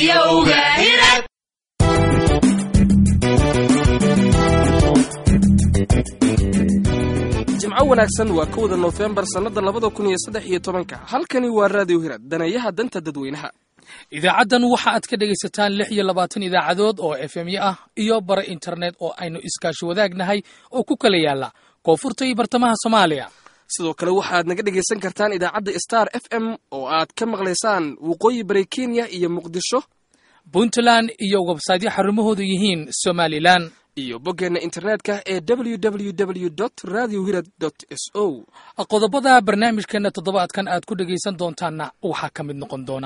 jimco wanaagsan waa kowda noofembar sannada labada kun iyo saddex iyo tobanka halkani waa raadiyo hirad daneeyaha danta dadweynaha idaacaddan waxa aad ka dhegaysataan lix iyo labaatan idaacadood oo efemyo ah iyo bare internet oo aynu iskaashi wadaagnahay oo ku kala yaala koonfurta iyo bartamaha soomaaliya sidoo kale waxaad naga dhegaysan kartaan idaacadda star f m oo aad ka maqlaysaan waqooyi bari kenya iyo muqdisho puntland iyo websaydyo xarumahoodu yihiin somalilan iyo boggeenna internetka ee www radio hirad s o qodobada barnaamijkeenna toddobaadkan aad ku dhegaysan doontaanna waxaa ka mid noqon doona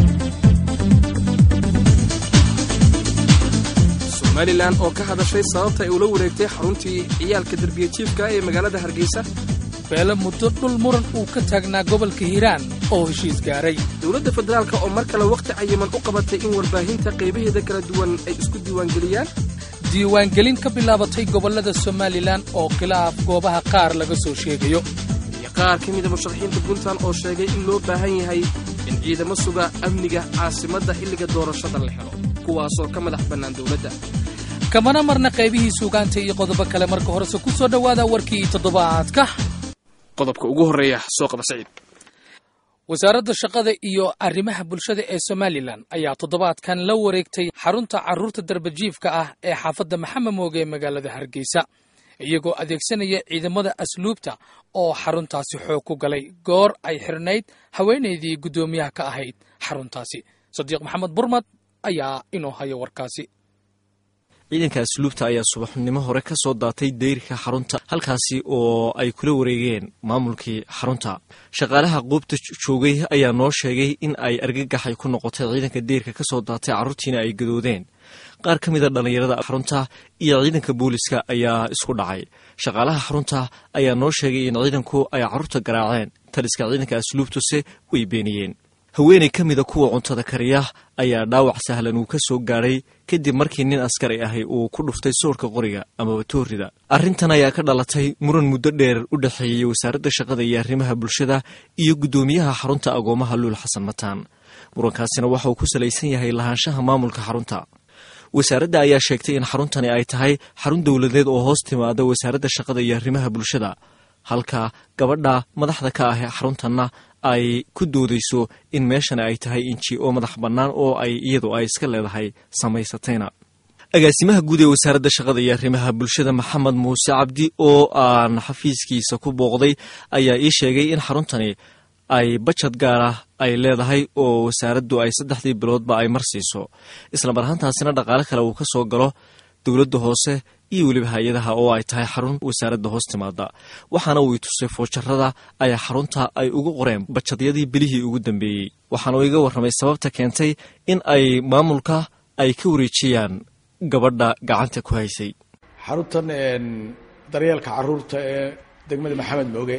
somalilan oo ka hadashay sababta ay ula wareegtay xaruntii ciyaalka derbiya jiifka ee magaalada hargeysa beele muddo dhul muran uu ka taagnaa gobolka hiiraan oo heshiis gaaray dowladda federaalk oo mar kale wakhti cayiman u qabatay in warbaahinta qaybaheeda kala duwan ay isku diiwaangeliyaan diiwaangelin ka bilaabatay gobollada somalilan oo khilaaf goobaha qaar laga soo sheegayo iyo qaar ka mida musharaxiinta puntland oo sheegay in loo baahan yahay in ciidamo suga amniga caasimadda xilliga doorashada la helo kuwaasoo ka madax bannaan dowladda kamana marna qaybihii suugaanta iyo qodobo kale marka horese ku soo dhowaada warkii toddobaadka qodobka ugu horreeya soo qaba saciid wasaaradda shaqada iyo arrimaha bulshada ee somalilan ayaa toddobaadkan la wareegtay xarunta carruurta darbajiifka ah ee xaafadda maxamed mooge ee magaalada hargeysa iyagoo adeegsanaya ciidamada asluubta oo xaruntaasi xoog ku galay goor ay xirnayd haweenaydii guddoomiyaha ka ahayd xaruntaasi sadiiq maxamed burmad ayaa inoo haya warkaasi ciidanka asluubta ayaa subaxnimo hore ka soo daatay dayrka xarunta halkaasi oo ay kula wareegeen maamulkii xarunta shaqaalaha quubta joogay ayaa noo sheegay in ay argagaxay ku noqotay ciidanka dayrka ka soo daatay carruurtiina ay gadoodeen qaar ka mida dhallinyarada xarunta iyo ciidanka booliska ayaa isku dhacay shaqaalaha xarunta ayaa noo sheegay in ciidanku ay carruurta garaaceen taliska ciidanka asluubtuse way beeniyeen haweenay ka mida kuwa cuntada kariya ayaa dhaawac sahlan uu ka soo gaadhay kadib markii nin askari ahi uu ku dhuftay soorka qoriga amaba toorida arrintan ayaa ka dhalatay muran muddo dheer u dhexeeyey wasaaradda shaqada iyo arrimaha bulshada iyo guddoomiyaha xarunta agoomaha luul xasan mataan murankaasina waxa uu ku salaysan yahay lahaanshaha maamulka xarunta wasaaradda ayaa sheegtay in xaruntani ay tahay xarun dowladeed oo hoos timaada wasaaradda shaqada iyo arrimaha bulshada halka gabadha madaxda ka ah xaruntanna ay ku doodayso in meeshana ay tahay inji oo madax bannaan oo ay iyadu ay iska leedahay samaysatayna agaasimaha guud ee wasaaradda shaqada iyo arrimaha bulshada maxamed muuse cabdi oo aan xafiiskiisa ku booqday ayaa ii sheegay in xaruntani ay bajad gaar ah ay leedahay oo wasaaraddu ay saddexdii biloodba ay marsiiso islamar ahaantaasina dhaqaale kale uu ka soo galo dowladda hoose iyo weliba hay-adaha oo ay tahay xarun wasaaradda hoos timaada waxaana uu i tusay foojarada ay xarunta ay ugu qoreen bajadyadii bilihii ugu dambeeyey waxaana uu iga warramay sababta keentay in ay maamulka ay ka wareejiyaan gabadha gacanta ku haysay xaruntan daryeelka caruurta ee degmada maxamed mooge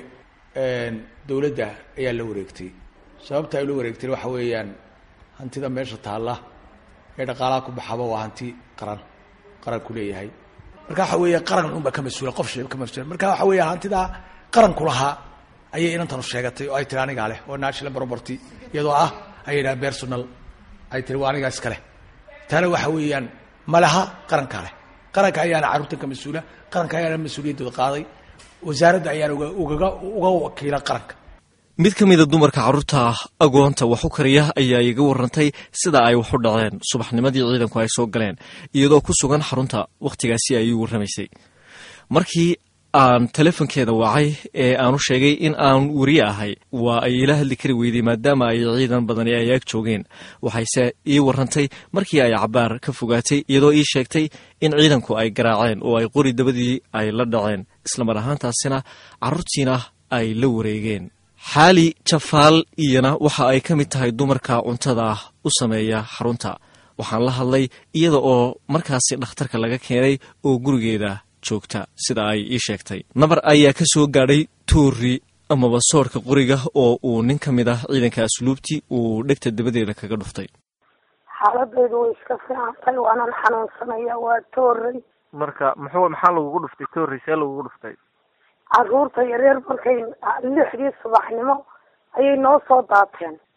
dowladda ayaa la wareegtay sababta ay la wareegtay waxa weeyaan hantida meesha taalla ee dhaqaalaha ku baxaba waa hanti qaran qaranku leeyahay marka waxa weeya qaran unba ka mas-uula qof shee ka mas-uula marka waxa weeya hantidaa qaranku lahaa ayay inantanu sheegatay oo ay tiri anigaa leh oo national property iyadoo ah ay yidhaha personal ay tiri waa anigaa iska leh taana waxa weeyaan malaha qarankaa leh qaranka ayaana carruurtan ka mas-uula qaranka ayaana mas-uuliyaddooda qaaday wasaaradda ayaana ugaga uga wakiila qaranka mid ka mida dumarka carruurta agoonta wax u kariya ayaa iga warantay sida ay wax u dhaceen subaxnimadii ciidanku ay soo galeen iyadoo ku sugan xarunta wakhtigaasi ay ii warramaysay markii aan telefonkeeda wacay ee aanu sheegay in aan weriye ahay waa ay ila hadli kari weyday maadaama ay ciidan badani ay ag joogeen waxayse ii warrantay markii ay cabaar ka fogaatay iyadoo ii sheegtay in ciidanku ay garaaceen oo ay qori dabadii ay la dhaceen islamar ahaantaasina carruurtiina ay la wareegeen xaali jafaal iyana waxa ay ka mid tahay dumarka cuntada u sameeya xarunta waxaan la hadlay iyada oo markaasi dhakhtarka laga keenay oo gurigeeda joogta sida ay ii sheegtay nabar ayaa ka soo gaadhay tuuri amaba soorka qoriga oo uu nin ka mid ah ciidanka asluubti uu dhegta dabadeeda kaga dhuftay xaaladaydu way iska fiicantay waanan xanuunsanaya waa tooray marka muxuu maxaa lagugu dhuftay toori see lagugu dhuftay caruurta yareer markay lixdii subaxnimo ayay noo soo daateen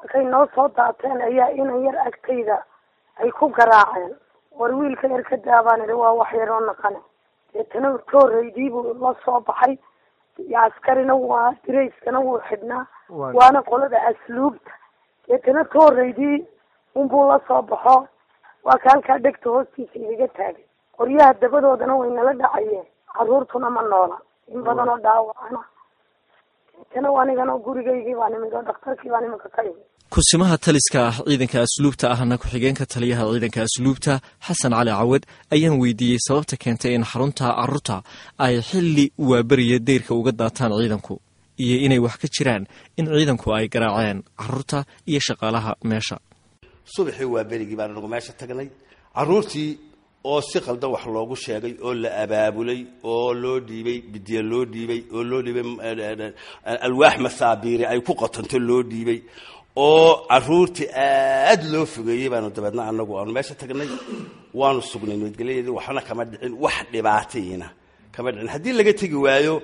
markay noo soo daateen ayaa inan yar agtayda ay ku garaaceen war wiilka yar ka daabaan idhi waa wax yaroo naqane deetana tooreydii buu la soo baxay iyo askarina waa dirayskana wuu xidhnaa waana qolada asluubta deetana tooreydii unbuu la soo baxo waa ka halkaa dhegta hoostiisa igaga taagay qoryaha dabadoodana way nala dhacayeen caruurtuna ma noola in badan oo dhaawacana deetana anigana gurigaygii baan imid oo dhakhtarkii baan iminka ka imid kusimaha taliska ah ciidanka asluubta ahna ku-xigeenka taliyaha ciidanka asluubta xasan cali cawad ayaan weydiiyey sababta keentay in xarunta caruurta ay xilli waaberiya deyrka uga daataan ciidanku iyo inay wax ka jiraan in ciidanku ay garaaceen caruurta iyo shaqaalaha meesha subaxii waa berigii baan nagu meesha tagnay caruurtii oo si qaldan wax loogu sheegay oo la abaabulay oo loo dhiibay bidiya loo dhiibay oo loo dhiibay alwaax masaabiiri ay ku qotanto loo dhiibay oo caruurtii aad loo fogeeyey baanu dabeedna anagu aanu meesha tagnay waanu sugnay nabadgelyadeedii waxna kama dhicin wax dhibaatayina kama dhicin haddii laga tegi waayo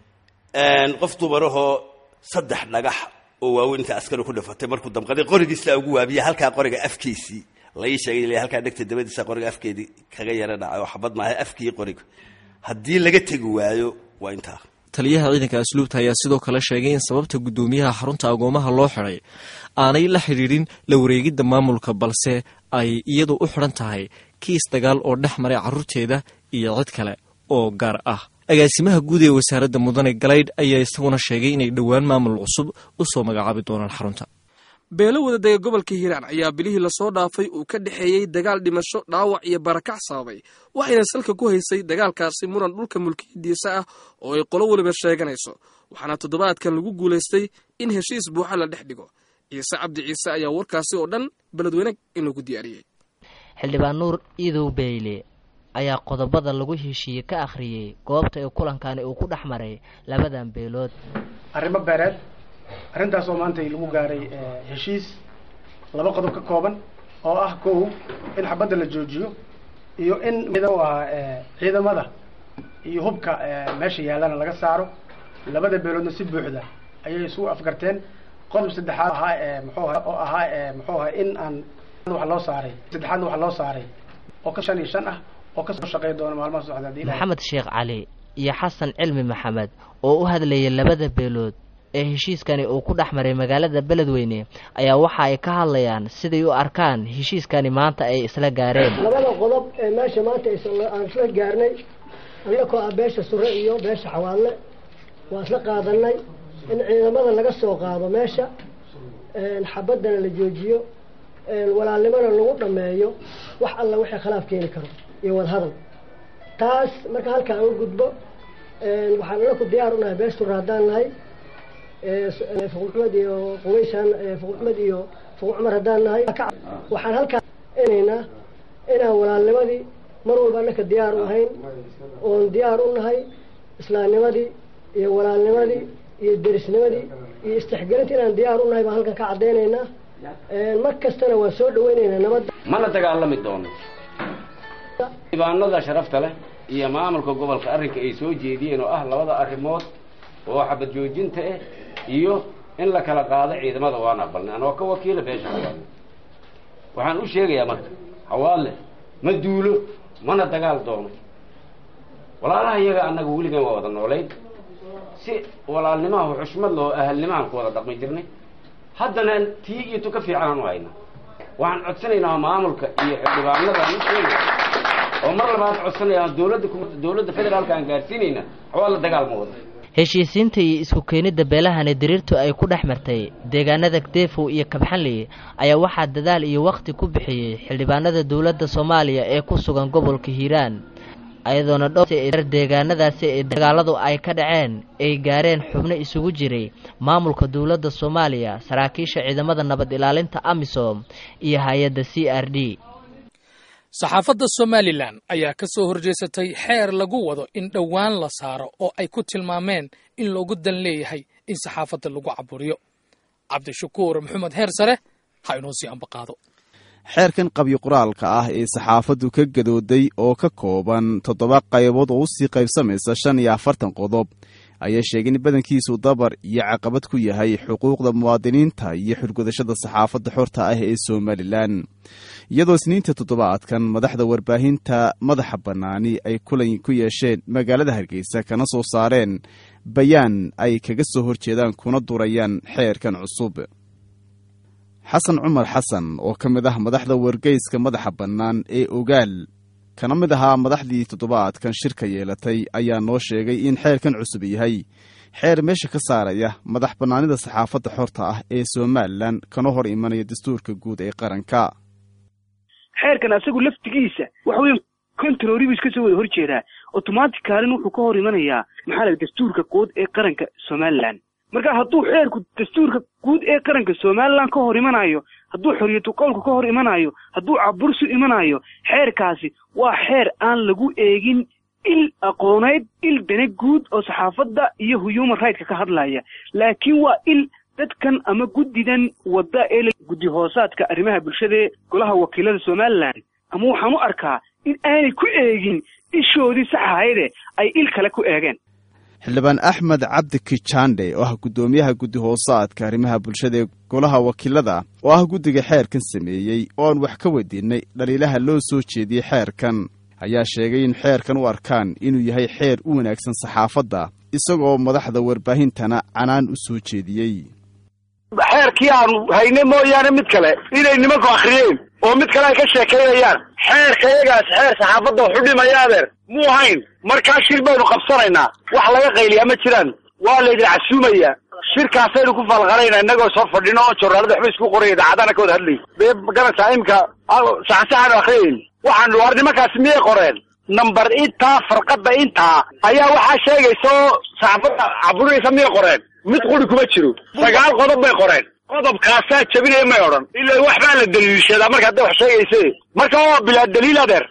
qof dumarahoo saddex dhagax oo waaweyn inta askari ku dhifatay markuu damqaday qorigiisa ugu waabiya halkaa qoriga afkiisii lai sheegay halkaa dhegta dabadiisa qoriga afkeedii kaga yara dhacay oo xabad maaha afkii qoriga haddii laga tegi waayo waa intaa taliyaha ciidanka asluubta ayaa sidoo kale sheegay in sababta guddoomiyaha xarunta agoomaha loo xidhay aanay la xidhiidhin la wareegidda maamulka balse ay iyadu u xidhan tahay kiis dagaal oo dhex maray carruurteeda iyo cid kale oo gaar ah agaasimaha guud ee wasaaradda mudane galaydh ayaa isaguna sheegay inay dhowaan maamul cusub u soo magacaabi doonaan xarunta beelo wadadega gobolka hiiraan ayaa bilihii lasoo dhaafay uu ka dhexeeyey dagaal dhimasho dhaawac iyo barakac sababay waxayna salka ku haysay dagaalkaasi muran dhulka mulkiyadiisa ah oo ay qolo weliba sheeganayso waxaana toddobaadkan lagu guulaystay in heshiis buuxa la dhex dhigo ciise cabdi ciise ayaa warkaasi oo dhan beledweyne inagu diyaariyey xildhibaan nuur iidow beyle ayaa qodobada lagu heshiiyey ka akhriyey goobta ee kulankani uu ku dhex maray labadan beelood arrimo beereed arrintaas oo maanta lagu gaaray heshiis laba qodob ka kooban oo ah kow in xabadda la joojiyo iyo in u ahaa ciidamada iyo hubka meesha yaallana laga saaro labada beeloodna si buuxda ayay isugu afgarteen qodob saddexaad ahaa muxuu aha oo ahaa muxuu ahaa in aan wax loo saaray saddexaadna wax loo saaray oo ka shan iyo shan ah oo kasoo shaqey doona maalmaha socda hadii maxamed sheekh cali iyo xasan cilmi maxamed oo u hadlayay labada beelood ee heshiiskani uu ku dhex maray magaalada beledweyne ayaa waxa ay ka hadlayaan siday u arkaan heshiiskani maanta ay isla gaareen labada qodob ee meesha maanta aan isla gaarnay annakoo ah beesha sure iyo beesha xawaalle waa isla qaadanay in ciidamada laga soo qaado meesha xabaddana la joojiyo walaalnimona lagu dhammeeyo wax alla wixii khilaaf keeni karo iyo wadahadal taas marka halka aan u gudbo waxaan anaku diyaar unahay bees sure haddaan nahay fuqu maxmed iyo quwaysaan fuqu maxmed iyo fuqu cumar haddaan nahay waxaan halkaa inaynaa inaan walaalnimadii mar walba annaka diyaar u ahayn oon diyaar u nahay islaamnimadii iyo walaalnimadii iyo derisnimadii iyo istixgelinta inaan diyaar u nahay baan halkan ka caddaynaynaa mar kastana waan soo dhaweynaynaa nabadda mana dagaalami doono dibaanada sharafta leh iyo maamulka gobolka arrinka ay soo jeediyeen oo ah labada arrimood oo xabad joojinta ah iyo in la kala qaado ciidamada waan aqbalnay anoo ka wakiila beesha xawaale waxaan u sheegayaa marka xawaale ma duulo mana dagaal doono walaalaha iyaga annaga weligan waa wada noolayn si walaalnimaha xushmad loo ahalnimahan ku wada dhaqmi jirnay haddana tii iyo tu ka fiicanaan u hayna waxaan codsanaynaa maamulka iyo xildhibaanada u sheegay oo mar labaad codsanaya dowladda dowladda federaalka aan gaarsiinayna xawaale dagaal ma wado heshiisiinta iyo isku keenidda beelahani diriirtu ay ku dhex martay deegaanada deefow iyo kabxanley ayaa waxaa dadaal iyo wakhti ku bixiyey xildhibaanada dowladda soomaaliya ee ku sugan gobolka hiiraan ayadoona dhowr deegaanadaasi ee dagaaladu ay ka dhaceen ay gaareen xubno isugu jiray maamulka dowladda soomaaliya saraakiisha ciidamada nabad ilaalinta amisom iyo hay-adda c r d saxaafadda somalilan ayaa ka soo horjeesatay xeer lagu wado in dhowaan la saaro oo ay ku tilmaameen in loogu dan leeyahay in saxaafadda lagu caburiyo cabdishakuur maxamed heer sare ha inoo sii ambaqaado xeerkan qabyo qoraalka ah ee saxaafaddu ka gadooday oo ka kooban toddoba qaybood oo usii qaybsamaysa shan iyo afartan qodob ayaa sheegay in badankiisu dabar iyo caqabad ku yahay xuquuqda muwaadiniinta iyo xurgudashada saxaafadda xorta ah ee somalilan iyadoo isniinta toddobaadkan madaxda warbaahinta madaxa bannaani ay kulan ku yeesheen magaalada hargeysa kana soo saareen bayaan ay kaga soo horjeedaan kuna durayaan xeerkan cusub xasan cumar xasan oo ka mid ah madaxda wargeyska madaxa bannaan ee ogaal kana mid ahaa madaxdii toddobaadkan shirka yeelatay ayaa noo sheegay in xeerkan cusub yahay xeer meesha ka saaraya madax bannaanida saxaafadda xorta ah ee somalilan kana hor imanaya dastuurka guud ee qaranka xeerkan asagu laftigiisa waxa weya controribu iska soo wada horjeedaa automaticalin wuxuu ka hor imanayaa maxaa la dastuurka guud ee qaranka somalilan marka hadduu xeerku dastuurka guud ee qaranka somalilan ka hor imanayo hadduu xoriyatu qowlka ka hor imanayo hadduu cabursu imanayo xeerkaasi waa xeer aan lagu eegin il aqooneyd il dana guud oo saxaafadda iyo human rightska ka hadlaya laakiin waa il dadkan ama guddidan wadda ee guddi hoosaadka arrimaha bulshada ee golaha wakiilada somalilan ama waxaan u arkaa in aanay ku eegin ishoodii sax ahayde ay il kale ku eegeen xildhibaan axmed cabdi kijande oo ah guddoomiyaha guddi hoosaadka arrimaha bulshada ee golaha wakiilada oo ah guddiga xeerkan sameeyey oo aan wax ka weydiinay dhaliilaha loo soo jeediyey xeerkan ayaa sheegay in xeerkan u arkaan inuu yahay xeer u wanaagsan saxaafadda isagoo madaxda warbaahintana canaan u soo jeediyey xeerkii aanu hayne mooyaane mid kale inay nimanku akhriyeen oo mid kale ay ka sheekaynayaan xeerka iyagaas xeer saxaafadda waxu dhimaya adeer muu hayn markaa shir baynu qabsanaynaa wax laga qayliyaa ma jiraan waa laydin casuumaya shirkaasaynu ku falqanaynaa innagoo soo fadhino oo jornaalada waxba isku qoraya idaacadana ka wada hadlay dee garanaysaa imika saxsaxaanu akhriyayn waxaanu war nimankaasi miyay qoreen number intaa farqada intaa ayaa waxaa sheegaysa oo saxaafadda caburinaysa miyay qoreen mid quri kuma jiro sagaal qodob bay qoreen qodobkaasaa jabinaya may odhan ila waxbaa la daliishadaa marka hadday wax sheegayse marka waa bilaa daliil adeer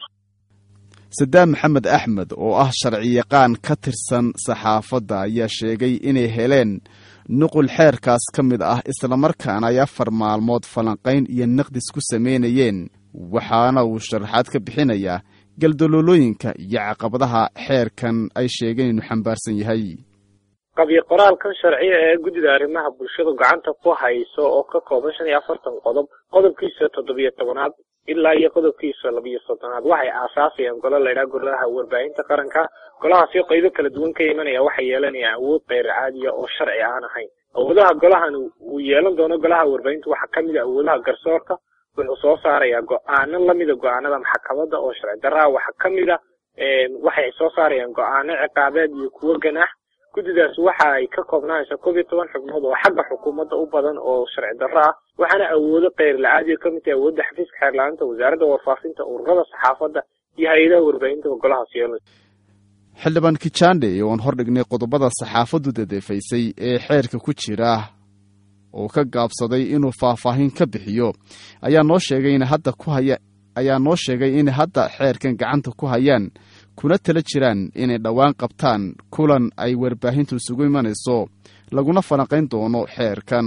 sadaam maxamed axmed oo ah sharciyaqaan ka tirsan saxaafadda ayaa sheegay inay heleen nuqul xeerkaas ka mid ah islamarkaana ay afar maalmood falanqayn iyo naqdis ku samaynayeen waxaana uu sharaxaad ka bixinayaa galdaloolooyinka iyo caqabadaha xeerkan ay sheegeen inuu xambaarsan yahay qabyo qoraalkan sharciya ee guddida arrimaha bulshadu gacanta ku hayso oo ka kooban shan iyo afartan qodob qodobkiisa toddobiyo tobanaad ilaa iyo qodobkiisa labiyo soddonaad waxay aasaasayaan golo laydhaha golaha warbaahinta qaranka golahaasi qaybo kala duwan ka imanaya waxay yeelanayaan awood keyr caadiya oo sharci aan ahayn awoodaha golahan uu yeelan doono golaha warbaahinta waxaa kamid a awoodaha garsoorka wuxuu soo saarayaa go-aano lamida go-aanada maxkamadda oo sharci darraa waxaa kamid a waxay soo saarayaan go-aano ciqaabeed iyo kuwo ganaax guddidaas waxa ay ka koobnaanaysaa koob iyo toban xubnood oo xagga xukuumadda u badan oo sharci darro ah waxaana awoodo keyr la-aadiya ka mid tahay awoodda xafiiska xeerlaaninta wasaaradda warfaafinta ururada saxaafadda iyo hay-adaha warbaahinta golahaas yeelanaysa xildhibaan kijande oon hordhignay qodobada saxaafaddu dadeefaysay ee xeerka ku jira oo ka gaabsaday inuu faahfaahin ka bixiyo ayaa noo sheegay in hadda ku haya ayaa noo sheegay in hadda xeerkan gacanta ku hayaan kuna tala jiraan inay dhowaan qabtaan kulan ay warbaahintu isugu imanayso laguna falanqayn doono xeerkan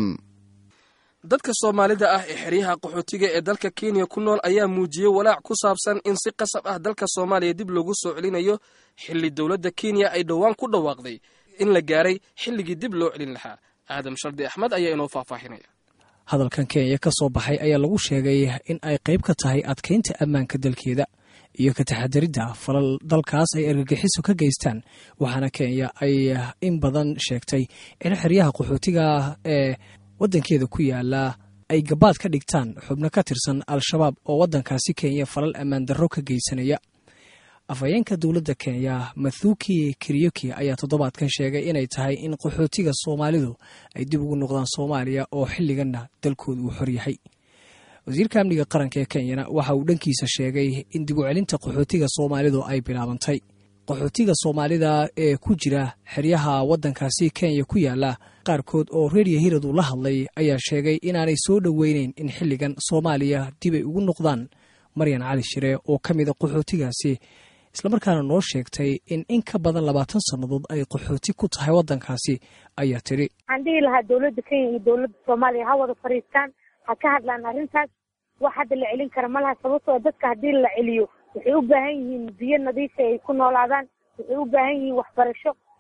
dadka soomaalida ah ee xeryaha qaxootiga ee dalka kenya ku nool ayaa muujiyey walaac ku saabsan in si qasab ah dalka soomaaliya dib loogu soo celinayo xilli dowladda kenya ay dhowaan ku dhawaaqday in la gaaray xilligii dib loo celin lahaa aadam shardi axmed ayaa inoo faahfaahinaya hadalkan kenya ka soo baxay ayaa lagu sheegay in ay qayb ka tahay adkaynta ammaanka dalkeeda iyo ka taxadaridda falal dalkaas ay argagixiso ka geystaan waxaana kenya ay in badan sheegtay in xeryaha qaxootiga ee waddankeeda ku yaala ay gabaad ka dhigtaan xubno ka tirsan al-shabaab oo waddankaasi kenya falal ammaan darro ka geysanaya afhayeenka dowladda kenya mathuki kiryoki ayaa toddobaadkan sheegay inay tahay in qaxootiga soomaalidu ay dib ugu noqdaan soomaaliya oo xilliganna dalkooda uu xor yahay wasiirka amniga qaranka ee kenyana waxa uu dhankiisa sheegay in dib u celinta qaxootiga soomaalidu ay bilaabantay qaxootiga soomaalida ee ku jira xeryaha waddankaasi kenya ku yaala qaarkood oo reediyo hirad uu la hadlay ayaa sheegay inaanay soo dhoweyneyn in xilligan soomaaliya dib ay ugu noqdaan maryan cali shire oo ka mid a qaxootigaasi islamarkaana noo sheegtay in in ka badan labaatan sannadood ay qaxooti ku tahay waddankaasi ayaa tidhi waxaan dhihi lahaa dowladda kenya iyo dowladda soomaaliya ha wada fadhiistaan ha ka hadlaan arrintaas wax hadda la celin kara malaha sababtoo dadka haddii la celiyo waxay u baahan yihiin biyo nadiifa ay ku noolaadaan waxay u baahan yihiin waxbarasho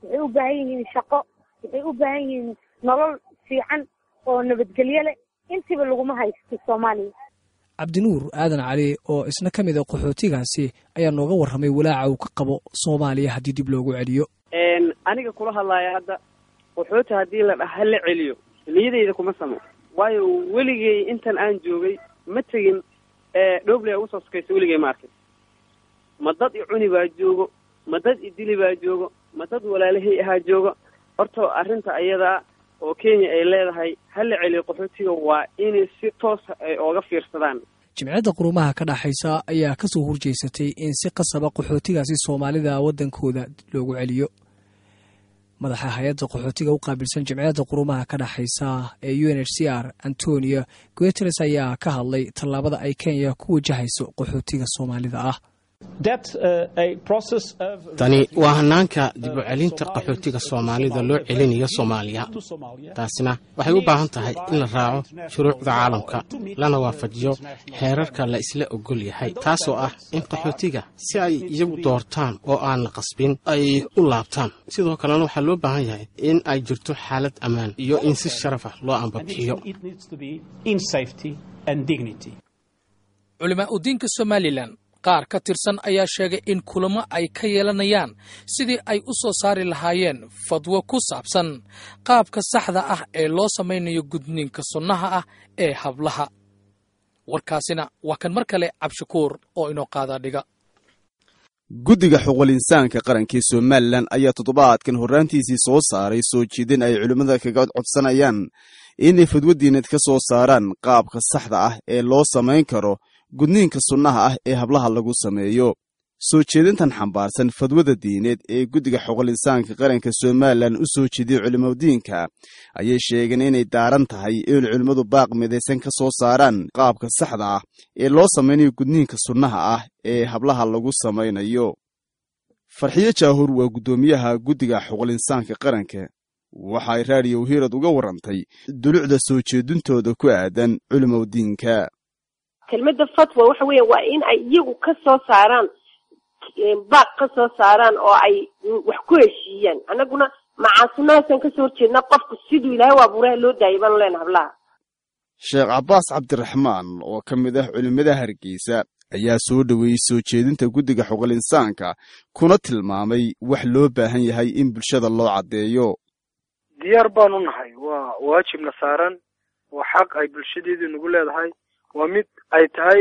waxay u baahan yihiin shaqo waxay u baahan yihiin nolol fiican oo nabadgelyo leh intiba laguma haysto soomaaliya cabdinuur aadan cali oo isna ka mid a qaxootigaasi ayaa nooga warramay walaaca uu ka qabo soomaaliya haddii dib loogu celiyo aniga kula hadlaaya hadda qaxooti haddii la dhaha hala celiyo niyadayda kuma samo waayo weligay intan aan joogay ma tegin dhoobley ugu soo sokaysa weligay ma arkin ma dad i cuni baa joogo ma dad i dili baa joogo ma dad walaalahay ahaa joogo horta arrinta ayadaa oo kenya ay leedahay hala celiyo qaxootiga waa inay si toosa ay ooga fiirsadaan jimciyadda qurumaha ka dhaxaysa ayaa ka soo horjeysatay in si qasaba qaxootigaasi soomaalida waddankooda loogu celiyo madaxa hay-adda qaxootiga u qaabilsan jimciyadda qurumaha ka dhaxaysa ee u n h c r antonio guteres ayaa ka hadlay tallaabada ay kenya ku wajahayso qaxootiga soomaalida ah tani waa hanaanka dib u celinta qaxootiga soomaalida loo celinayo soomaaliya taasina waxay u baahan tahay in la raaco shuruucda caalamka lana waafajiyo xeerarka la isla ogol yahay taasoo ah in qaxootiga si ay iyagu doortaan oo aan la qasbin ay u laabtaan sidoo kalena waxaa loo baahan yahay in ay jirto xaalad ammaan iyo in si sharaf ah loo ambabixiyo culimaa udiinka somalilan qaar ka tirsan ayaa sheegay in kulamo ay ka yeelanayaan sidii ay u soo saari lahaayeen fadwo ku saabsan qaabka saxda ah ee loo samaynayo gudniinka sunnaha ah ee hablaha warkaasina waa kan mar kale cabshakuur oo inoo qaadaa dhiga guddiga xuquuqul insaanka qaranka ee somalilan ayaa toddobaadkan horraantiisii soo saaray soo jeedin ay culimmada kaga codsanayaan inay fadwo diineed ka soo saaraan qaabka saxda ah ee loo samayn karo gudniinka sunnaha ah ee hablaha lagu sameeyo soo jeedintan xambaarsan fadwada diineed ee guddiga xuquuqul insaanka qaranka somalilan u soo jeediyey culimadiinka ayay sheegeen inay daaran tahay in culimmadu baaq midaysan ka soo saaraan qaabka saxda ah ee loo samaynayo gudniinka sunnaha ah ee hablaha lagu samaynayo farxiyo jaahur waa guddoomiyaha guddiga xuquuqul insaanka qaranka waxa ay raadiyo hiirad uga warrantay dulucda soo jeedintooda ku aadan culimadiinka kelmadda fatwa waxa weya waa in ay iyagu ka soo saaraan baaq ka soo saaraan oo ay wax ku heshiiyaan annaguna macaasunahaasaan kasoo horjeednaa qofku siduu ilaahay u abuuraha loo daayay baanu leenaha hablaha sheekh cabbaas cabdiraxmaan oo ka mid ah culimmada hargeysa ayaa soo dhoweeyey soo jeedinta guddiga xuquuqul insaanka kuna tilmaamay wax loo baahan yahay in bulshada loo caddeeyo diyaar baanu nahay waa waajibna saaran waa xaq ay bulshadeedu nagu leedahay waa mid ay tahay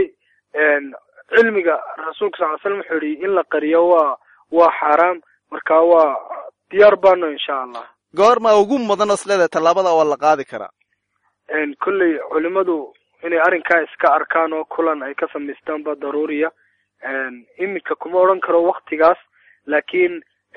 cilmiga rasuulka sal ly slam wuxuu yihi in la qariyo waa waa xaaraam marka waa diyaar baano insha allah goorma ugu mudan os leedahay tallaabada waa la qaadi karaa kolley culimadu inay arrinkaa iska arkaan oo kulan ay ka samaystaan ba daruuriya iminka kuma odhan karo waktigaas laakiin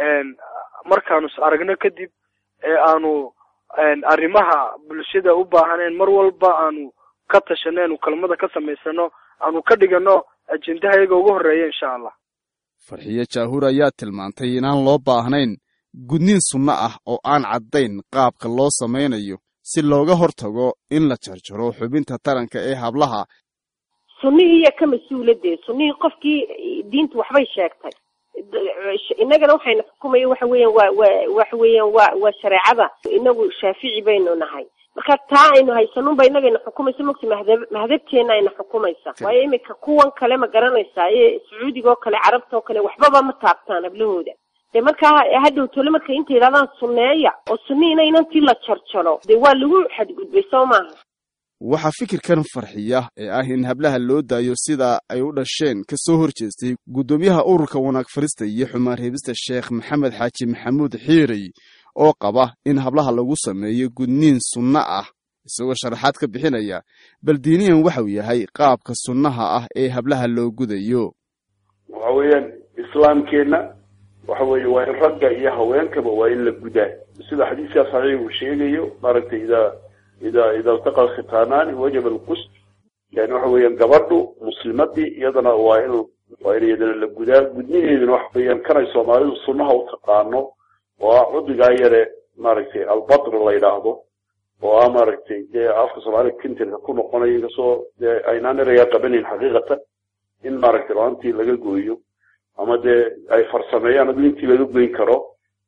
markaanu is aragno kadib ee aanu arrimaha bulshada u baahaneen mar walba aanu ka tashano aanu kelmada ka samaysano aanu ka dhigano ajendaha iyaga ugu horreeya insha allah farxiyo jaahuur ayaa tilmaantay inaan loo baahnayn gudniin sunno ah oo aan caddayn qaabka loo samaynayo si looga hortago in la jarjaro xubinta taranka ee hablaha sunnihii iya ka mas-uuladee sunnihii qofkii diintu waxbay sheegtay innagana waxayna xukumaya waxa weeyaan waa waa waxa weeyaan waa waa shareecada inagu shaafici baynu nahay marka taa aynu haysanunba inagayna xukumaysa mogta mahadab mahadabteena ayna xukumaysa waayo iminka kuwan kale ma garanaysaa ee sacuudiga oo kale carabta oo kale waxbaba ma taabtaan hablahooda dee markaa hadhow tole marka inta yidhahdaan sunneeya oo sunnihiina inantii la jarjaro dee waa lagu xadgudbay soo maaha waxaa fikirkan farxiya ee ah in hablaha loo daayo sida ay u dhasheen ka soo hor jeestay guddoomiyaha ururka wanaag farista iyo xumaan reebista sheekh maxamed xaaji maxamuud xiirey oo qaba in hablaha lagu sameeyo gudniin sunno ah isagoo sharaxaad ka bixinaya bal diiniyan waxau yahay qaabka sunnaha ah ee hablaha loo gudayo waxa weeyaan islaamkeenna waxa weeye waa in ragga iyo haweenkaba waa in la gudaa sida xadiiska saxiix uu sheegayo maaragtay idaa idaa ida iltaqa alkhitaanaani wajaba alqusd yani waxa weeyaan gabadhu muslimadii iyadana waa in waa in iyadana la gudaa gudniheeduna waxa weeyaan kanay soomaalidu sunnaha u taqaano oo ah cudbigaa yare maaragtay albatr la yidhaahdo oo ah maaragtay dee afka soomaalida kintirka ku noqonayo inkastoo dee aynaan erayaa qabanayn xaqiiqatan in maaragtay laantii laga gooyo ama dee ay farsameeyaan adu intii laga goyn karo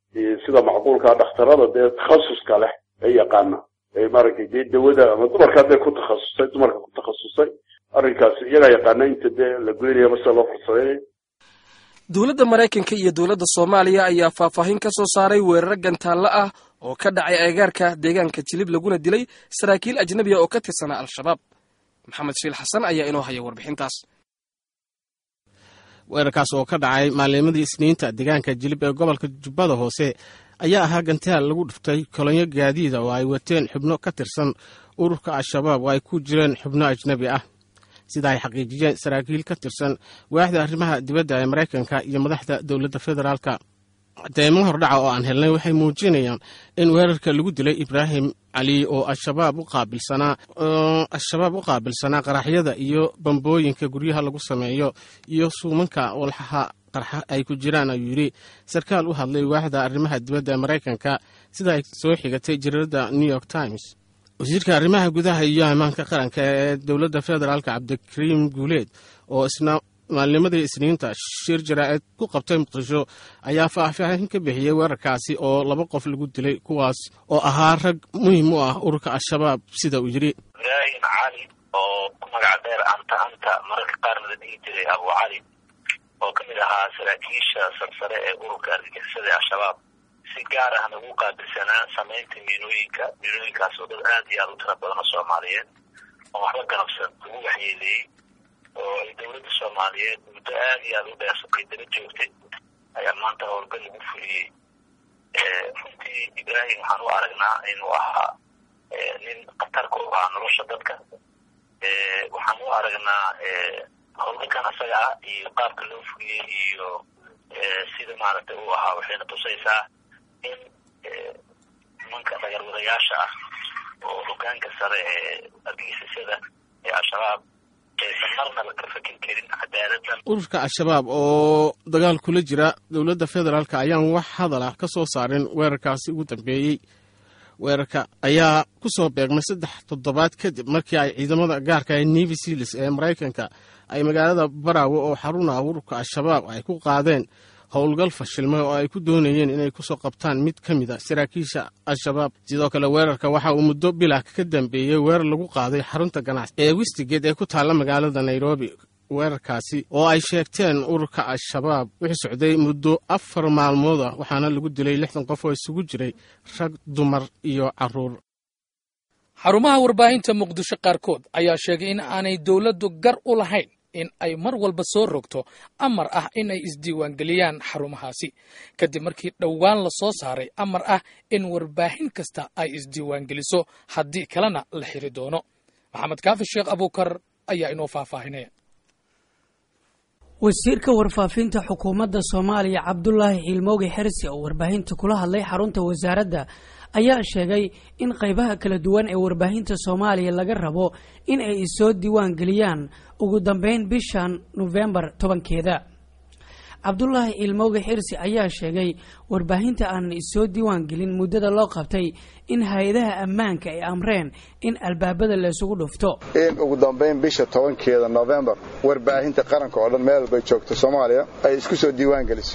sida macquulka dhakhtarada dee takhasuska leh ee yaqaana ee maaragtay dee dawada ama dumarka hadday ku takhasusay dumarka ku takhasusay arrinkaas iyagaa yaqaana inta dee la goynaya mase loo farsameynaya dowladda maraykanka iyo dowladda soomaaliya ayaa faahfaahin ka soo saaray weeraro gantaallo ah oo ka dhacay agagaarka deegaanka jilib laguna dilay saraakiil ajnabiya oo ka tirsanaa al-shabaab maxamed shiil xasan ayaa inoo haya warbixintaas weerarkaas oo ka dhacay maalimadii isniinta deegaanka jilib ee gobolka jubbada hoose ayaa ahaa gantaal lagu dhuftay kolonyo gaadiida oo ay wateen xubno ka tirsan ururka al-shabaab oo ay ku jireen xubno ajnabi ah sida ay xaqiijiyeen saraakiil ka tirsan waaxda arrimaha dibadda ee maraykanka iyo madaxda dowladda federaalka deemo hordhaca oo aan helnay waxay muujinayaan in weerarka lagu dilay ibraahim cali oo al-shabaab u qaabilsanaa al-shabaab u qaabilsanaa qaraxyada iyo bambooyinka guryaha lagu sameeyo iyo suumanka walxaha qarxa ay ku jiraan ayuu yidhi sarkaal u hadlay waaxda arrimaha dibadda ee maraykanka sida ay soo xigatay jariirada new york times wasiirka arrimaha gudaha iyo ammaanka qaranka ee dowladda federaalka cabdikariim guuleed oo isna maalnimadii isniinta shir jaraa'id ku qabtay muqdisho ayaa faahfaahin ka bixiyey weerarkaasi oo laba qof lagu dilay kuwaas oo ahaa rag muhiim u ah ururka al-shabaab sida uu yidhi ibraahim cali oo ku magac dheer anta anta mararka qaarna la dhihi jiray abu cali oo ka mid ahaa saraakiisha sarsare ee ururka argagixisada al-shabaab si gaar ahna ugu qaabilsanaa samaynta miinooyinka miinooyinkaas oo dad aad iyo aad u tira badan oo soomaaliyeed oo waxba ganabsan lagu waxyeeleeyey oo ay dowladda soomaaliyeed muddo aad iyo aad u dheer ay daba joogtay ayaa maanta howlgal lagu fuliyey runtii ibraahim waxaan u aragnaa inuu ahaa nin khatar ku ah nolosha dadka waxaan u aragnaa howlgalkan asaga ah iyo qaabka loo fuliyey iyo sida maaragtay uu ahaa waxayna tusaysaa in nimanka dhagarwadayaasha ah oo hogaanka sare ee argagixisada ee al-shabaab aysan marna la ka fakin karin cadaaladdan ururka al-shabaab oo dagaal kula jira dowladda federaalk ayaan wax hadal ah ka soo saarin weerarkaasi ugu dambeeyey weerarka ayaa ku soo beegmay saddex toddobaad kadib markii ay ciidamada gaarka ee navy sealis ee maraykanka ay magaalada baraawe oo xarun ah ururka al-shabaab ay ku qaadeen howlgal fashilmay oo ay ku doonayeen inay kusoo qabtaan mid ka mid a saraakiisha al-shabaab sidoo kale weerarka waxa uu muddo bilah ka dambeeyey weerar lagu qaaday xarunta ganacsi ee westigeed ee ku taalla magaalada nairobi weerarkaasi oo ay sheegteen ururka al-shabaab wixii socday muddo afar maalmood ah waxaana lagu dilay lixdan qof oo isugu jiray rag dumar iyo caruur xarumaha warbaahinta muqdisho qaarkood ayaa sheegay in aanay dowladdu gar u lahayn in ay mar walba soo rogto amar ah in ay isdiiwaangeliyaan xarumahaasi kadib markii dhowaan la soo saaray amar ah in warbaahin kasta ay isdiiwaangeliso haddii kalena la xiri doono maxamed kaafi sheekh abuukar ayaa inoo faahfaahinaya wasiirka warfaafinta xukuumadda soomaaliya cabdulaahi xiilmooge xersi oo warbaahinta kula hadlay xarunta wasaaradda ayaa sheegay in qaybaha kala duwan ee warbaahinta soomaaliya laga rabo in ay isoo diiwaan geliyaan ugu dambeyn bishan nofembar tobankeeda cabdulaahi ilmooge xirsi ayaa sheegay warbaahinta aanan isoo diiwaan gelin muddada loo qabtay in hay-adaha ammaanka ay amreen in albaabada laysugu dhufto in ugu dambayn bisha tobankeeda novembar warbaahinta qaranka oo dhan meel walbay joogto soomaaliya ay isku soo diiwaan geliso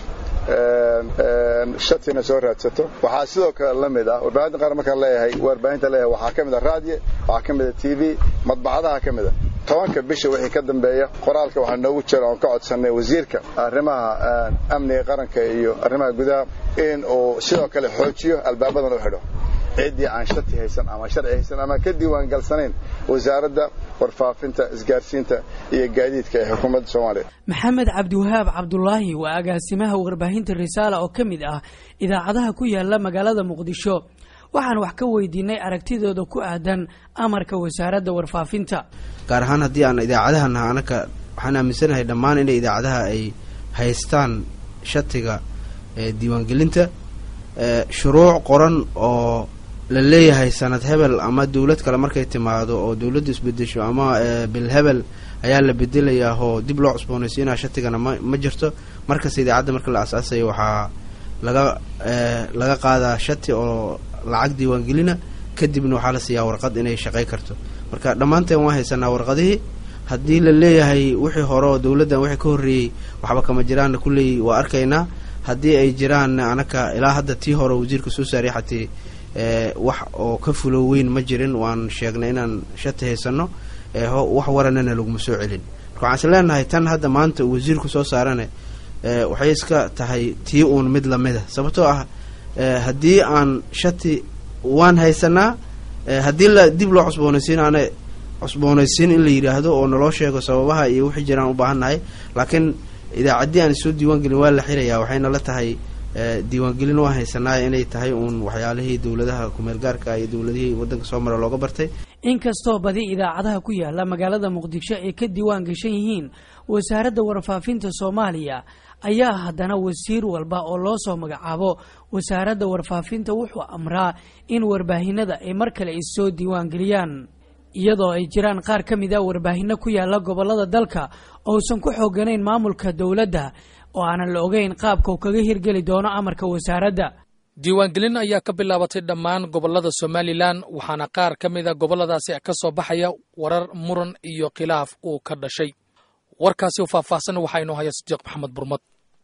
shatina soo raadsato waxaa sidoo kale la mid ah warbaahinta qaran markaan leeyahay warbaahinta leeyahay waxaa ka mid a raadiyo waxaa ka mid a t v madbacadaha ka mid a tobanka bisha wixii ka dambeeya qoraalka waxaa noogu jira oon ka codsanay wasiirka arrimaha amniga qaranka iyo arrimaha gudaha in uu sidoo kale xoojiyo albaabadan u xidho ciddii aan shati haysan ama sharci haysan ama ka diiwaan galsanayn wasaaradda warfaafinta isgaarsiinta iyo gaadiidka ee xukuumadda soomaaliya maxamed cabdiwahaab cabdulaahi waa agaasimaha warbaahinta risaala oo ka mid ah idaacadaha ku yaala magaalada muqdisho waxaan wax ka weydiinay aragtidooda ku aadan amarka wasaaradda warfaafinta gaar ahaan haddii aan idaacadaha naha anaka waxaan aaminsanahay dhammaan inay idaacadaha ay haystaan shatiga diiwaangelinta shuruuc qoran oo la leeyahay sanad hebel ama dowlad kale markay timaado oo dowladdu isbedesho ama bil hebel ayaa la bedelayaa oo dib loo cusboonaysiinaa shatigana ma ma jirto markasta idaacadda marka la asaasayo waxaa laga laga qaadaa shati oo lacag diiwaangelina kadibna waxaa la siiyaa warqad inay shaqay karto marka dhammaanteen waan haysanaa warqadihii haddii la leeyahay wixii hore oo dowladdan wixii ka horreeyey waxba kama jiraanna kulley waa arkaynaa haddii ay jiraan anaka ilaa hadda tii hore wasiirka soo saaray xatee wax oo ka fulo weyn ma jirin waan sheegnay inaan shati haysano wax waranana laguma soo celin marka waxaan is leenahay tan hadda maanta uu wasiirku soo saarane waxay iska tahay tii uun mid lamida sababtoo ah haddii aan shati waan haysanaa haddii la dib loo cusboonaysiin aana cusboonaysiin in la yidhaahdo oo naloo sheego sababaha iyo wixii jiraan u baahannahay laakiin idaacaddii aan soo diiwaangelin waa la xirayaa waxayna la tahay diiwaangelin waa haysanaa inay tahay uun waxyaalihii dowladaha kumeel gaarka iyo dowladihii waddanka soo mara looga bartay inkastoo badi idaacadaha ku yaala magaalada muqdisho ay ka diiwaan gashan yihiin wasaaradda warfaafinta soomaaliya ayaa haddana wasiir walba oo loo soo magacaabo wasaaradda warfaafinta wuxuu amraa in warbaahinada ay mar kale issoo diiwaan geliyaan iyadoo ay jiraan qaar ka mid a warbaahinno ku yaala gobollada dalka ousan ku xooganayn maamulka dowladda oo aanan la ogeyn qaabka uu kaga hirgeli doono amarka wasaaradda diiwaangelin ayaa ka bilaabatay dhammaan gobollada somalilan waxaana qaar ka mid a gobolladaasi ka soo baxaya warar muran iyo khilaaf uu ka dhashay warkaasi u faahfaahsan waxaa inoo haya sidiiq maxamed burmad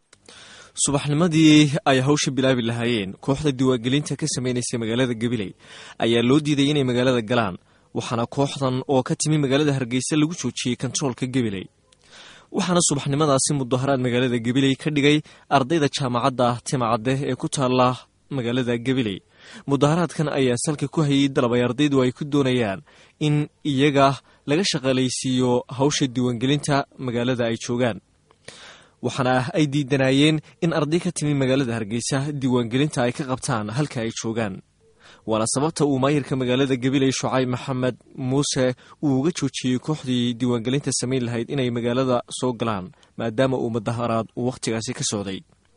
subaxnimadii ay hawsha bilaabi lahaayeen kooxda diiwaangelinta ka samaynaysay magaalada gabiley ayaa loo diiday inay magaalada galaan waxaana kooxdan oo ka timi magaalada hargeysa lagu joojiyey kontaroolka gabiley waxaana subaxnimadaasi mudaharaad magaalada gabiley ka dhigay ardayda jaamacadda timacadde ee ku taalla magaalada gabiley mudaharaadkan ayaa salka ku hayay dalab ay ardaydu ay ku doonayaan in iyaga laga shaqaalaysiiyo hawsha diiwaangelinta magaalada ay joogaan waxaana ay diidanaayeen in arday ka timi magaalada hargeysa diiwaangelinta ay ka qabtaan halka ay joogaan waana sababta uu maayirka magaalada gabiley shucayb maxamed muuse uu uga joojiyey kooxdii diiwaangelinta samayn lahayd inay magaalada soo galaan maadaama uu mudaharaad uu wakhtigaasi ka socday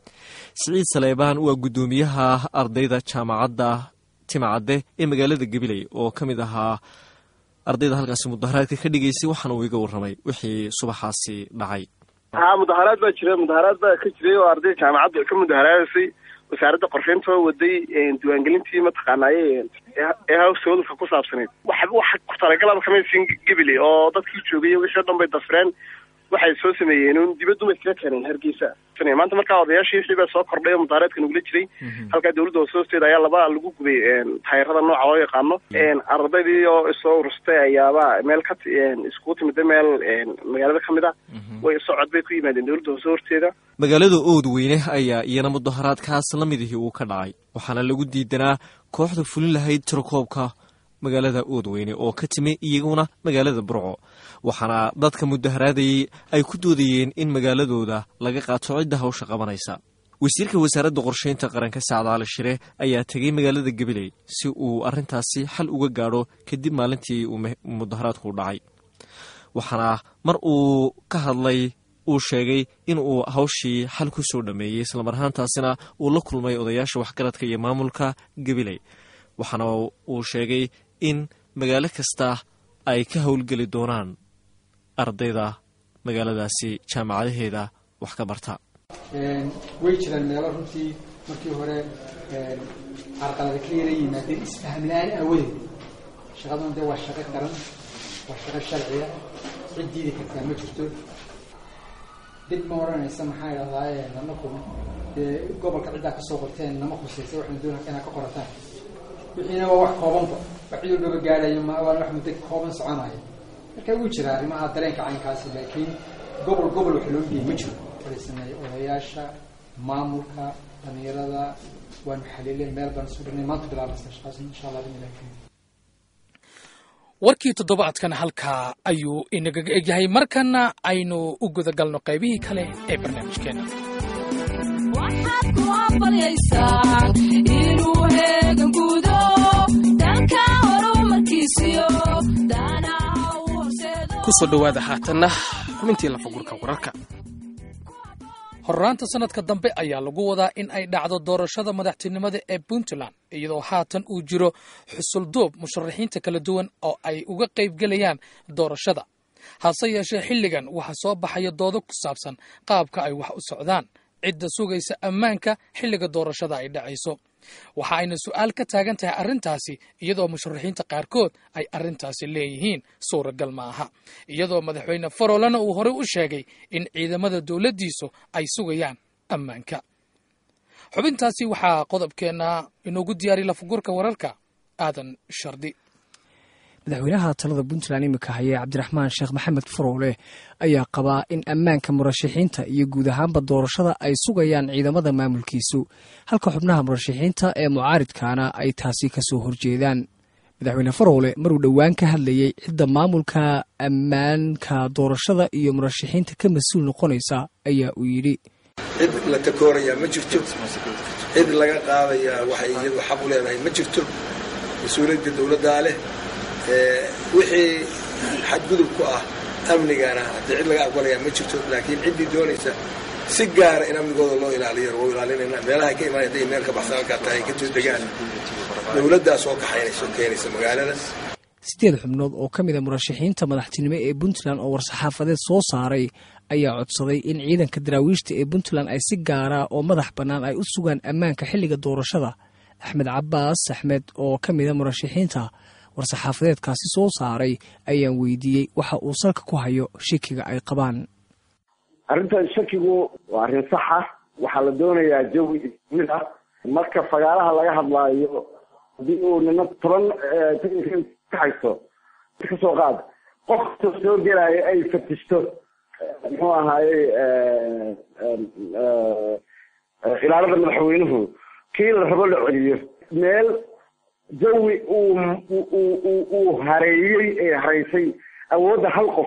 siciid saleebaan waa guddoomiyaha ardayda jaamacadda timacadde ee magaalada gabiley oo ka mid ahaa ardayda halkaasi mudaharaadka ka dhigaysay waxaana uu iga warramay wixii subaxaasi dhacay haa mudaharaad baa jira mudaharaad baa ka jiray oo ardayda jaamacadda ka mudaharaadaysay wasaaradda qorsheynta oo waday diiwaangelintii mataqaanaaye ee hawsooduka ku saabsaneyd wax wax ku talagalaba kamaysin gabiley oo dadkii joogay wixii o dhan bay dafreen waxay soo sameeyeen un dibaduma iskaga keeneen hargeysa maanta markaa odayaashii wixii baa soo kordhay oo mudaharaadka nagula jiray halkaa dawladda hoose hoosteeda ayaa laba lagu gubay taayirada nooca loo yaqaano ardaydii oo isoo urustay ayaaba meel ka iskugu timida meel magaalada ka mid a way socod bay ku yimaadeen dawladda hoose horteeda magaalada ood weyne ayaa iyana mudaharaadkaas la midihii uu ka dhacay waxaana lagu diidanaa kooxda fulin lahayd tirakoobka magaalada oodweyne oo ka timi iyaguna magaalada burco waxaana dadka mudaharaadayey ay ku doodayeen in magaaladooda laga qaato cidda hawsha qabanaysa wasiirka wasaaradda qorsheynta qaranka sacdaale shire ayaa tegey magaalada gabiley si uu arrintaasi xal uga gaadho kadib maalintii uu mudaharaadku dhacay waxaana mar uu ka hadlay uu sheegay in uu hawshii xal ku soo dhammeeyey islamar ahaantaasina uu la kulmay odayaasha waxgaradka iyo maamulka gabiley waxaana uu sheegay in magaalo kasta ay ka howlgeli doonaan ardayda magaaladaasi jaamacadaheeda wax ka barta way jiraan meelo runtii markii hore carqalada ka yara yimaadeen isfahmlaan aawadeed shaqadan dee waa shaqo qaran waa shaqo sharciya cid diidi kartaa ma jirto dib ma odhanaysa maxaa idhahdaa nanaku dee gobolka ciddaa kasoo qorteen nama khusaysa waxaynu doonaa inaad ka qorataan wixiina waa wax koobanba wax cid walbaba gaadhayo ma waa wax muddo kooban soconayo marka wuu jira arrimaha dareenka caynkaasi laakiin gobol gobol wax loo dhiyay ma jiro wala sameeyey odayaasha maamulka dhalinyarada waanu xaliileen meel baan isu dhignay maanta bilaabaysa shaqaas insha allah bin ilahi warkii toddobaadkan halkaa ayuu inagaga egyahay markana aynu u gudagalno qaybihii kale ee barnaamijkeena kusoo dhowaada haatanna xubintii lafagurka wararka horraanta sannadka dambe ayaa lagu wadaa in ay dhacdo doorashada madaxtinimada ee puntland iyadoo haatan uu jiro xusulduub musharaxiinta kala duwan oo ay uga qaybgelayaan doorashada hase yeeshee xilligan waxaa soo baxaya doodo ku saabsan qaabka ay wax u socdaan cidda sugaysa ammaanka xilliga doorashada ay dhacayso waxa ayna su'aal ka taagan tahay arrintaasi iyadoo musharaxiinta qaarkood ay arrintaasi leeyihiin suuragal ma aha iyadoo madaxweyne farolana uu horey u sheegay in ciidamada dowladdiisu ay sugayaan ammaanka xubintaasi waxaa qodobkeenna inoogu diyaariy lafagurka wararka aadan shardi madaxweynaha talada puntland iminka haya cabdiraxmaan sheekh maxamed faroole ayaa qabaa in ammaanka murashaxiinta iyo guud ahaanba doorashada ay sugayaan ciidamada maamulkiisu halka xubnaha murashaxiinta ee mucaaridkaana ay taasi kasoo horjeedaan madaxweyne faroole maruu dhowaan ka hadlayey cidda maamulka ammaanka doorashada iyo murashaxiinta ka mas-uul noqonaysa ayaa uu yidhi cid la takoorayaa ma jirto cid laga qaadayaa waxay iyadu xaq u leedahay ma jirto mas-uuliyadda dowladdaa leh wixii xadgudub ku ah amnigana haddii cid laga aqbalayaa ma jirto laakiin ciddii doonaysa si gaara in amnigooda loo ilaaliyo waa ilaalinayna meelaha ka imaan hadday meel ka baxsan halkaa tahay ka degaan dowladdaa soo kaxaynaysa oo keenaysa magaalada sideed xubnood oo ka mid a murashaxiinta madaxtinimo ee puntland oo war-saxaafadeed soo saaray ayaa codsaday in ciidanka daraawiishta ee puntland ay si gaara oo madax bannaan ay u sugaan ammaanka xilliga doorashada axmed cabaas axmed oo ka mid a murashaxiinta war-saxaafadeedkaasi soo saaray ayaan weydiiyey waxa uu salka ku hayo shikiga ay qabaan arrintan shakigu waa arrin sax ah waxaa la doonayaa jawi mid ah marka fagaaraha laga hadlaayo haddii uu nina toban ka haysto kasoo qaad qofka soo gelaayo ay fatishto muxuu ahaaye ilaalada madaxweynuhu kii la rabo la celiyo meel jawi uu uu hareeyey ee haraysay awoodda hal qof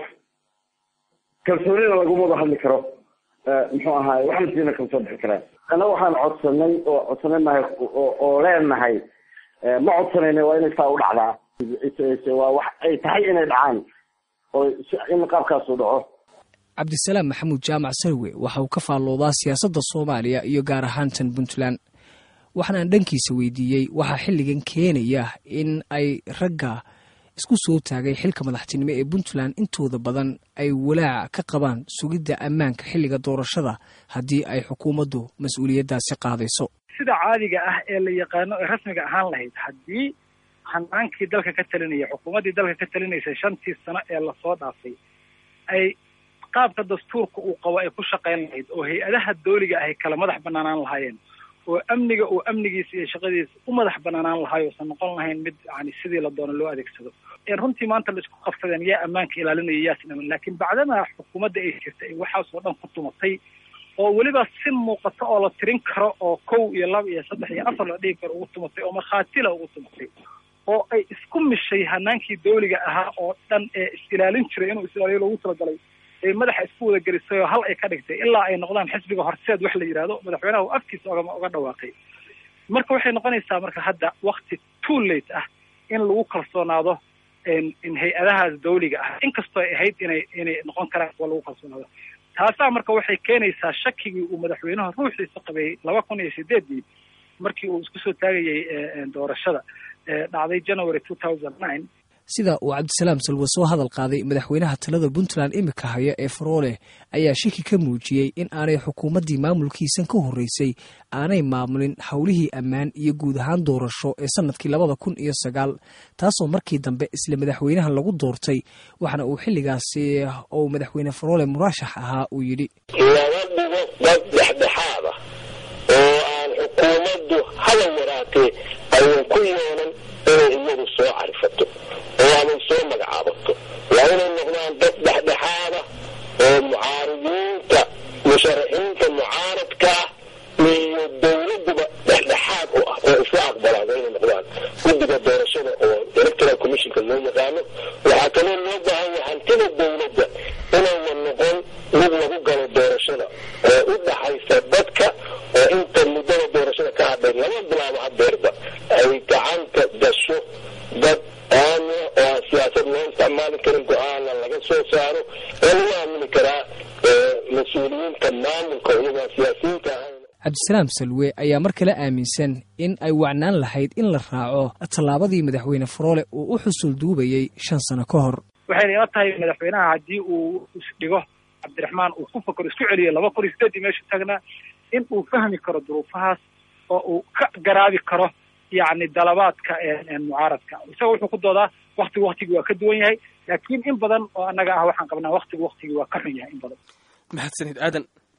kalsoonina laguma wada hadli karo muxuu ahaay waxna siina kala soo bixi karaan ana waxaan codsanay oo codsanay nahay oo leenahay ma codsanayna waa inay saa u dhacdaa waa wax ay tahay inay dhacaan oo in qaabkaasu dhaco cabdisalaam maxamuud jaamac sarwe waxa uu ka faalloodaa siyaasadda soomaaliya iyo gaar ahaan tan puntland waxaanaan dhankiisa weydiiyey waxaa xilligan keenaya in ay ragga isku soo taagay xilka madaxtinimo ee puntland intooda badan ay walaac ka qabaan sugidda ammaanka xilliga doorashada haddii ay xukuumaddu mas-uuliyaddaasi qaadayso sida caadiga ah ee la yaqaano ee rasmiga ahaan lahayd haddii hanaankii dalka ka talinaya xukuumaddii dalka ka talinaysay shantii sano ee lasoo dhaafay ay qaabka dastuurka uu qabo ay ku shaqayn lahayd oo hay-adaha dooliga ahay kala madax banaanaan lahaayeen oo amniga uu amnigiisa iyo shaqadiisa u madax banaanaan lahaay oosan noqon lahayn mid yani sidii la doono loo adeegsado runtii maanta la isku qabsadeen yaa ammaanka ilaalinaya yaasn aman laakiin bacdama xukuumadda ay jirta ay waxaasoo dhan ku tumatay oo weliba si muuqato oo la tirin karo oo kow iyo laba iyo saddex iyo afar la dhigi karo ugu tumatay oo markhaatila ugu tumatay oo ay isku mishay hanaankii dawliga ahaa oo dhan ee is-ilaalin jiray inuu is-ilaaliyo loogu talagalay ay madaxa isku wada gelisay oo hal ay ka dhigtay ilaa ay noqdaan xisbiga horseed wax la yidhahdo madaxweynaha uu afkiisa oga uga dhawaaqay marka waxay noqonaysaa marka hadda wakti too late ah in lagu kalsoonaado in hay-adahaas dawliga ah inkastoo ay ahayd inay inay noqon karaan kuwa lagu kalsoonaado taasaa marka waxay keenaysaa shakigii uu madaxweynaha ruuxiisa qabay laba kun iyo sideedii markii uu isku soo taagayay doorashada dhacday january two thousand nine sida uu cabdisalaam salwe soo hadal qaaday madaxweynaha talada puntland imika haya ee faroole ayaa shaki ka muujiyey in aanay xukuumaddii maamulkiisan ka horreysay aanay maamulin howlihii ammaan iyo guud ahaan doorasho ee sanadkii labada kun iyo sagaal taasoo markii dambe isla madaxweynaha lagu doortay waxaana uu xilligaasi ou madaxweyne faroole muraashax ahaa uu yidhi laba dhigo dad dhexdhexaada oo aan xukuumaddu haba yaraatee aynan ku yeelan inay iyadu soo carifato oo aanay soo magacaabato waa inay noqdaan dad dhexdhexaada oo mucaaridiinta musharaxiinta mucaaradka ah iyo dowladuba dhexdhexaad u ah oo isla aqbalaan waa inay noqdaan guddiga doorashada oo electoral commissionka loo yaqaano waxaa kaloo loo baahan yahay hantida dowladda inaynan noqon mid lagu galo doorashada oo u dhaxaysa dadka oo inta muddada doorashada ka hadhay lama bilaabo hadeerba ay gacanta gasho dad aamina oo aan siyaasad loo isticmaali karin go-aana laga soo saaro ee lagu aamini karaa mas-uuliyiinta maamulka iyagoon siyaasiyiinta ahayn cabdisalaam salwe ayaa mar kale aaminsan in ay wacnaan lahayd in la raaco tallaabadii madaxweyne faroole uu u xusul duubayey shan sano ka hor waxayna ila tahay madaxweynaha haddii uu isdhigo cabdiraxmaan uu ku fakaro isku celiyo laba kun iyo sideedii meesha taagnaa in uu fahmi karo duruufahaas oo uu ka garaabi karo yacni dalabaadka mucaaradka isaga wuxuu ku doodaa waktigu waktigii waa ka duwan yahay laakiin in badan oo annaga ah waxaan qabnaa waktigu waktigii waa ka xun yahay in badan mahadsanid aadan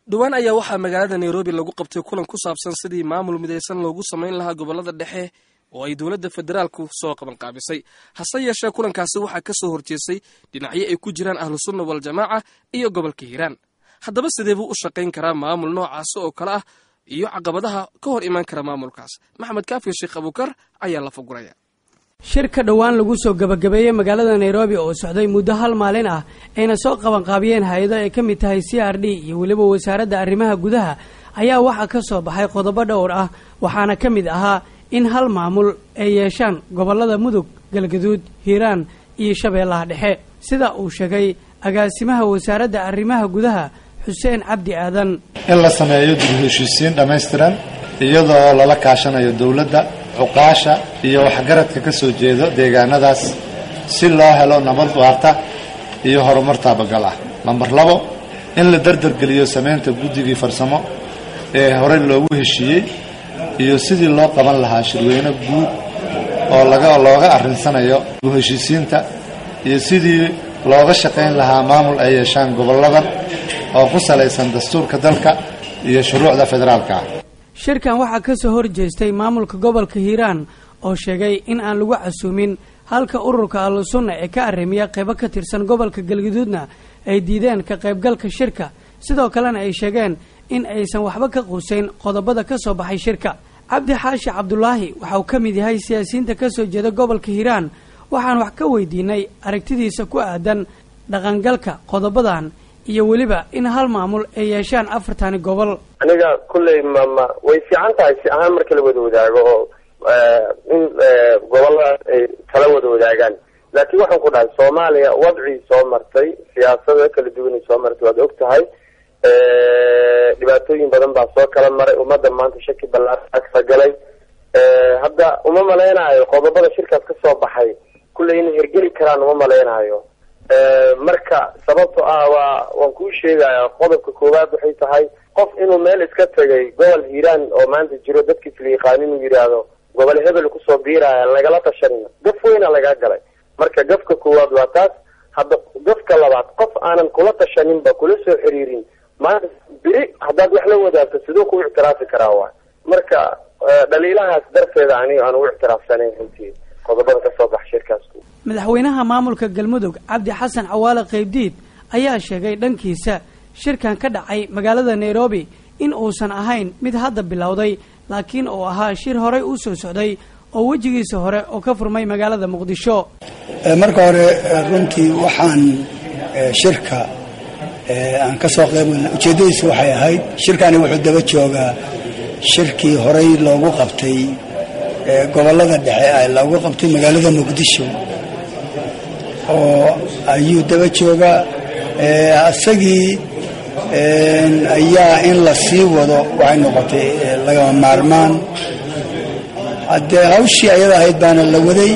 dhowaan ayaa waxaa magaalada nairobi lagu qabtay kulan ku saabsan sidii maamul midaysan loogu samayn lahaa gobolada dhexe oo ay dowladda federaalku soo qabanqaabisay hase yeeshee kulankaasi waxaa ka soo horjeestay dhinacyo ay ku jiraan ahlusunna waljamaaca iyo gobolka hiiraan haddaba sidee buu u shaqayn karaa maamul noocaasi oo kale ah iyo caqabadaha ka hor imaan kara maamulkaas maxamed kaafiyo sheekh abuukar ayaa la faguraya shir ka dhowaan lagu soo gabagabeeyey magaalada nairobi oo socday muddo hal maalin ah ayna soo qabanqaabiyeen hay-ado ay ka mid tahay c r d iyo weliba wasaaradda arrimaha gudaha ayaa waxaa ka soo baxay qodobo dhowr ah waxaana ka mid ahaa in hal maamul ay yeeshaan gobollada mudug galgaduud hiiraan iyo shabeellaha dhexe sida uu sheegay agaasimaha wasaaradda arrimaha gudaha xuseen cabdi aadan in la sameeyo dib u heshiisiin dhammaystiran iyadoo lala kaashanayo dowladda cuqaasha iyo waxgaradka ka soo jeedo deegaanadaas si loo helo nabad waarta iyo horumar taabagal ah lambar labo in la dardargeliyo samaynta guddigii farsamo ee horey loogu heshiiyey iyo sidii loo qaban lahaa shirweyne guud oo laga looga arrinsanayo dib u heshiisiinta iyo sidii looga shaqayn lahaa maamul ay yeeshaan gobolladan oo ku salaysan dastuurka dalka iyo shuruucda federaalka ah shirkan waxaa ka soo horjeestay maamulka gobolka hiiraan oo sheegay in aan lagu casuumin halka ururka ahlusunna ee ka arrimiya qaybo ka tirsan gobolka galgaduudna ay diideen ka qaybgalka shirka sidoo kalena ay sheegeen in aysan waxba ka quusayn qodobada ka soo baxay shirka cabdi xaashi cabdulaahi waxa uu ka mid yahay siyaasiyiinta ka soo jeeda gobolka hiiraan waxaan wax ka weydiinay aragtidiisa ku aadan dhaqangalka qodobadan iyo weliba in hal maamul ay yeeshaan afartani gobol aniga kulley mama way fiican tahay si ahaan marka la wada wadaago oo in gobolladaas ay kala wada wadaagaan laakiin waxaan ku dhahay soomaaliya wadcii soo martay siyaasada kala duwanay soo martay waad og tahay dhibaatooyin badan baa soo kala maray ummadda maanta shaki ballaaran agsa galay hadda uma malaynayo qodobada shirkaas ka soo baxay kulley inay hergeli karaan uma malaynayo marka sababto ah waa waan kuu sheegaya qodobka koowaad waxay tahay qof inuu meel iska tegay gobol hiiraan oo maanta jiro dadkiis la yaqaan inuu yidhaahdo gobol hebel kusoo biiraya lagala tashanina gaf weyna lagaa galay marka gafka koowaad waa taas hadda gafka labaad qof aanan kula tashaninba kula soo xiriirin maanta beri haddaad wax la wadaagto siduu ku ictiraafi karaa waay marka dhaliilahaas darteeda aniga aan ugu ictiraafsanayn runtii qodobada ka soo baxa shirkaas madaxweynaha maamulka galmudug cabdi xasan cawaale qaybdiid ayaa sheegay dhankiisa shirkan ka dhacay magaalada nairobi in uusan ahayn mid hadda bilowday laakiin uu ahaa shir horey u soo socday oo wejigiisa hore oo ka furmay magaalada muqdisho marka hore runtii waxaan shirka aan ka soo qaybgalna ujeeddadiisu waxay ahayd shirkani wuxuu daba joogaa shirkii horey loogu qabtay gobollada dhexe loogu qabtay magaalada muqdisho oo ayuu daba joogaa isagii ayaa in la sii wado waxay noqotay lagama maarmaan haddee hawshii ayada ahayd baana la waday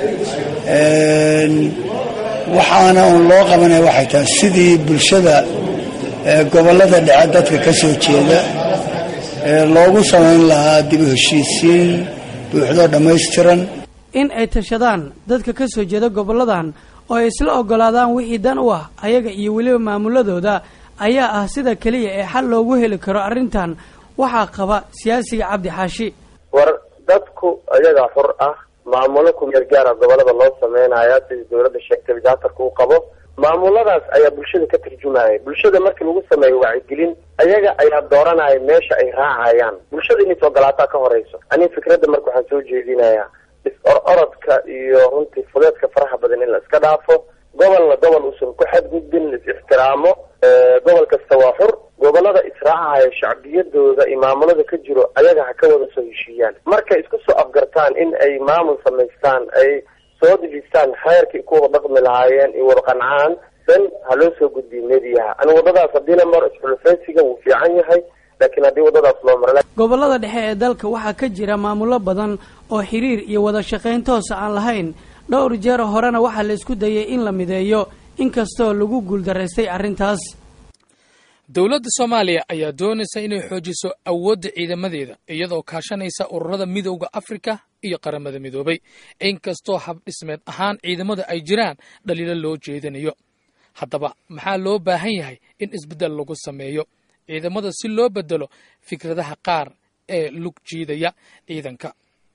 waxaana uun loo qabanaya waxay tahay sidii bulshada gobollada dhexe dadka ka soo jeeda loogu samayn lahaa dib u heshiisiin buuxdoo dhammaystiran in ay tashadaan dadka ka soo jeeda gobolladan oo ay isla oggolaadaan wixii dan u ah ayaga iyo weliba maamuladooda ayaa ah sida keliya ee xal loogu heli karo arrintan waxaa qaba siyaasiga cabdi xaashi war dadku ayagaa xur ah maamulo kumeel gaara gobolada loo sameynaya sidii dowladda sheegtay jaatarka u qabo maamuladaas ayaa bulshada ka tarjumaya bulshada markii lagu sameeyo wacyigelin ayaga ayaa dooranaya meesha ay raacayaan bulshada inay ogolaataa ka horeyso aniga fikradda marka waxaan soo jeedinayaa is-or-orodka iyo runtii fudeedka faraha badan in la iska dhaafo gobolna gobol uusan ku xadgudbin la is-ixtiraamo gobol kasta waa xur gobolada israacahaya shacbiyadooda iyo maamulada ka jiro ayaga ha ka wada soo heshiiyaan markay isku soo afgartaan in ay maamul samaystaan ay soo dejistaan xeerkii ku wada dhaqmi lahaayeen iyo wada qancaan dan ha loo soo gudbiyo mediyaha ani waddadaas haddiina mar isxulufaysiga wuu fiican yahay laakiin haddii waddadaas loo maro gobollada dhexe ee dalka waxaa ka jira maamulo badan oo xiriir iyo wada shaqayn toosa aan lahayn dhowr jeer horena waxaa la isku dayay in la mideeyo inkastoo lagu guuldaraystay arrintaas dowladda soomaaliya ayaa doonaysa inay xoojiso awoodda ciidamadeeda iyadoo kaashanaysa ururada midowda afrika iyo qaramada midoobay inkastoo habdhismeed ahaan ciidamada ay jiraan dhaliilo loo jeedinayo haddaba maxaa loo baahan yahay in isbeddel lagu sameeyo ciidamada si loo bedelo fikradaha qaar ee lug jiidaya ciidanka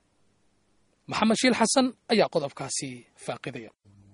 maxamed shiil xasan ayaa qodobkaasi faaqidaya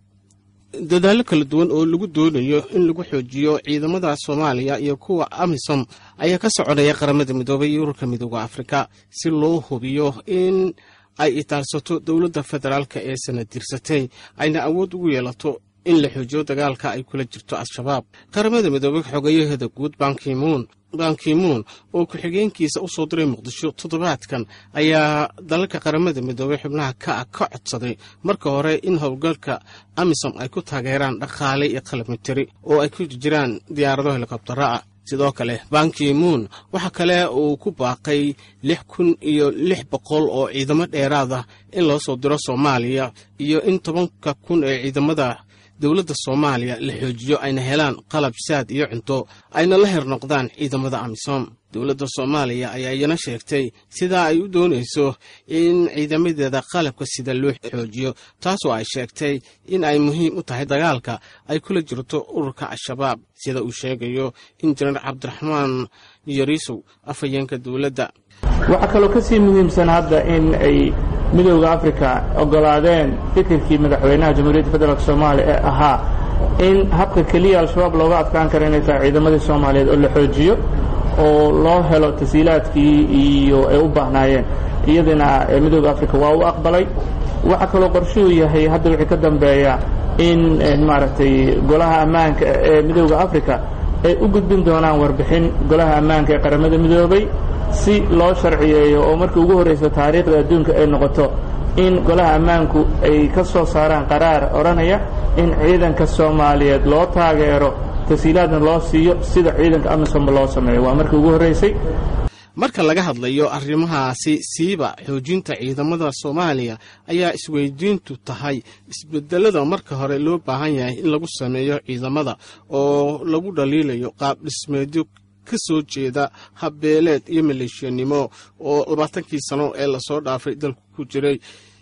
dadaallo kala duwan oo lagu doonayo in lagu xoojiyo ciidamada soomaaliya iyo kuwa amisom ayaa ka soconaya qaramada midoobay iyo ururka midooda afrika si loo hubiyo in ay itaalsato dowladda federaalka ee sanadirsatay ayna awood ugu yeelato in la xoojiyo dagaalka ay kula jirto al-shabaab qaramada midoobay xogeyaheeda guud bankimuun bankimuun oo ku-xigeenkiisa u soo diray muqdisho toddobaadkan ayaa dalalka qaramada midoobay xubnaha ka ah ka codsaday marka hore in howlgalka amisom ay ku taageeraan dhaqaale iyo qalab mitari oo ay ku jiraan diyaarado helikobtara ah sidoo kale bankimuun waxaa kale uu ku baaqay lix kun iyo lix boqol oo ciidamo dheeraad ah in loo soo diro soomaaliya iyo in tobanka kun ee ciidamada dowladda soomaaliya la xoojiyo ayna helaan qalab saad iyo cunto ayna la her noqdaan ciidamada amisom dowladda soomaaliya ayaa iyana sheegtay sidaa ay u doonayso in ciidamadeeda qalabka sida loo xoojiyo taasoo ay sheegtay in ay muhiim u tahay dagaalka ay kula jirto ururka al-shabaab sida uu sheegayo injineer cabdiraxmaan yariisow afhayeenka dowladda waxaa kaloo ka sii muhiimsan hadda in ay midowda africa ogolaadeen fikirkii madaxweynaha jamhuuriyadda federaalk soomaaliya ee ahaa in habka keliya al-shabaab looga adkaan kara inay tahay ciidamadii soomaaliyeed oo la xoojiyo oo loo helo tasiilaadkii iyo ay u baahnaayeen iyadina midowda africa waa u aqbalay waxaa kaloo qorshuhu yahay hadda wixii ka dambeeya in maaragtay golaha ammaanka ee midowda africa ay u gudbin doonaan warbixin golaha ammaanka ee qaramada midoobay si loo sharciyeeyo oo markii ugu horraysa taariikhda adduunka ay noqoto in golaha ammaanku ay ka soo saaraan qaraar odhanaya in ciidanka soomaaliyeed loo taageero tasiilaadna loo siiyo sida ciidanka amisomba loo sameeyo waa markii ugu horraysay marka laga hadlayo arrimahaasi siiba xoojinta ciidamada soomaaliya ayaa isweydiintu tahay isbedelada marka hore loo baahan yahay in lagu sameeyo ciidamada oo lagu dhaliilayo qaab dhismeedyo ka soo jeeda habbeeleed iyo maleeshiyanimo oo labaatankii sano ee lasoo dhaafay dalku ku jiray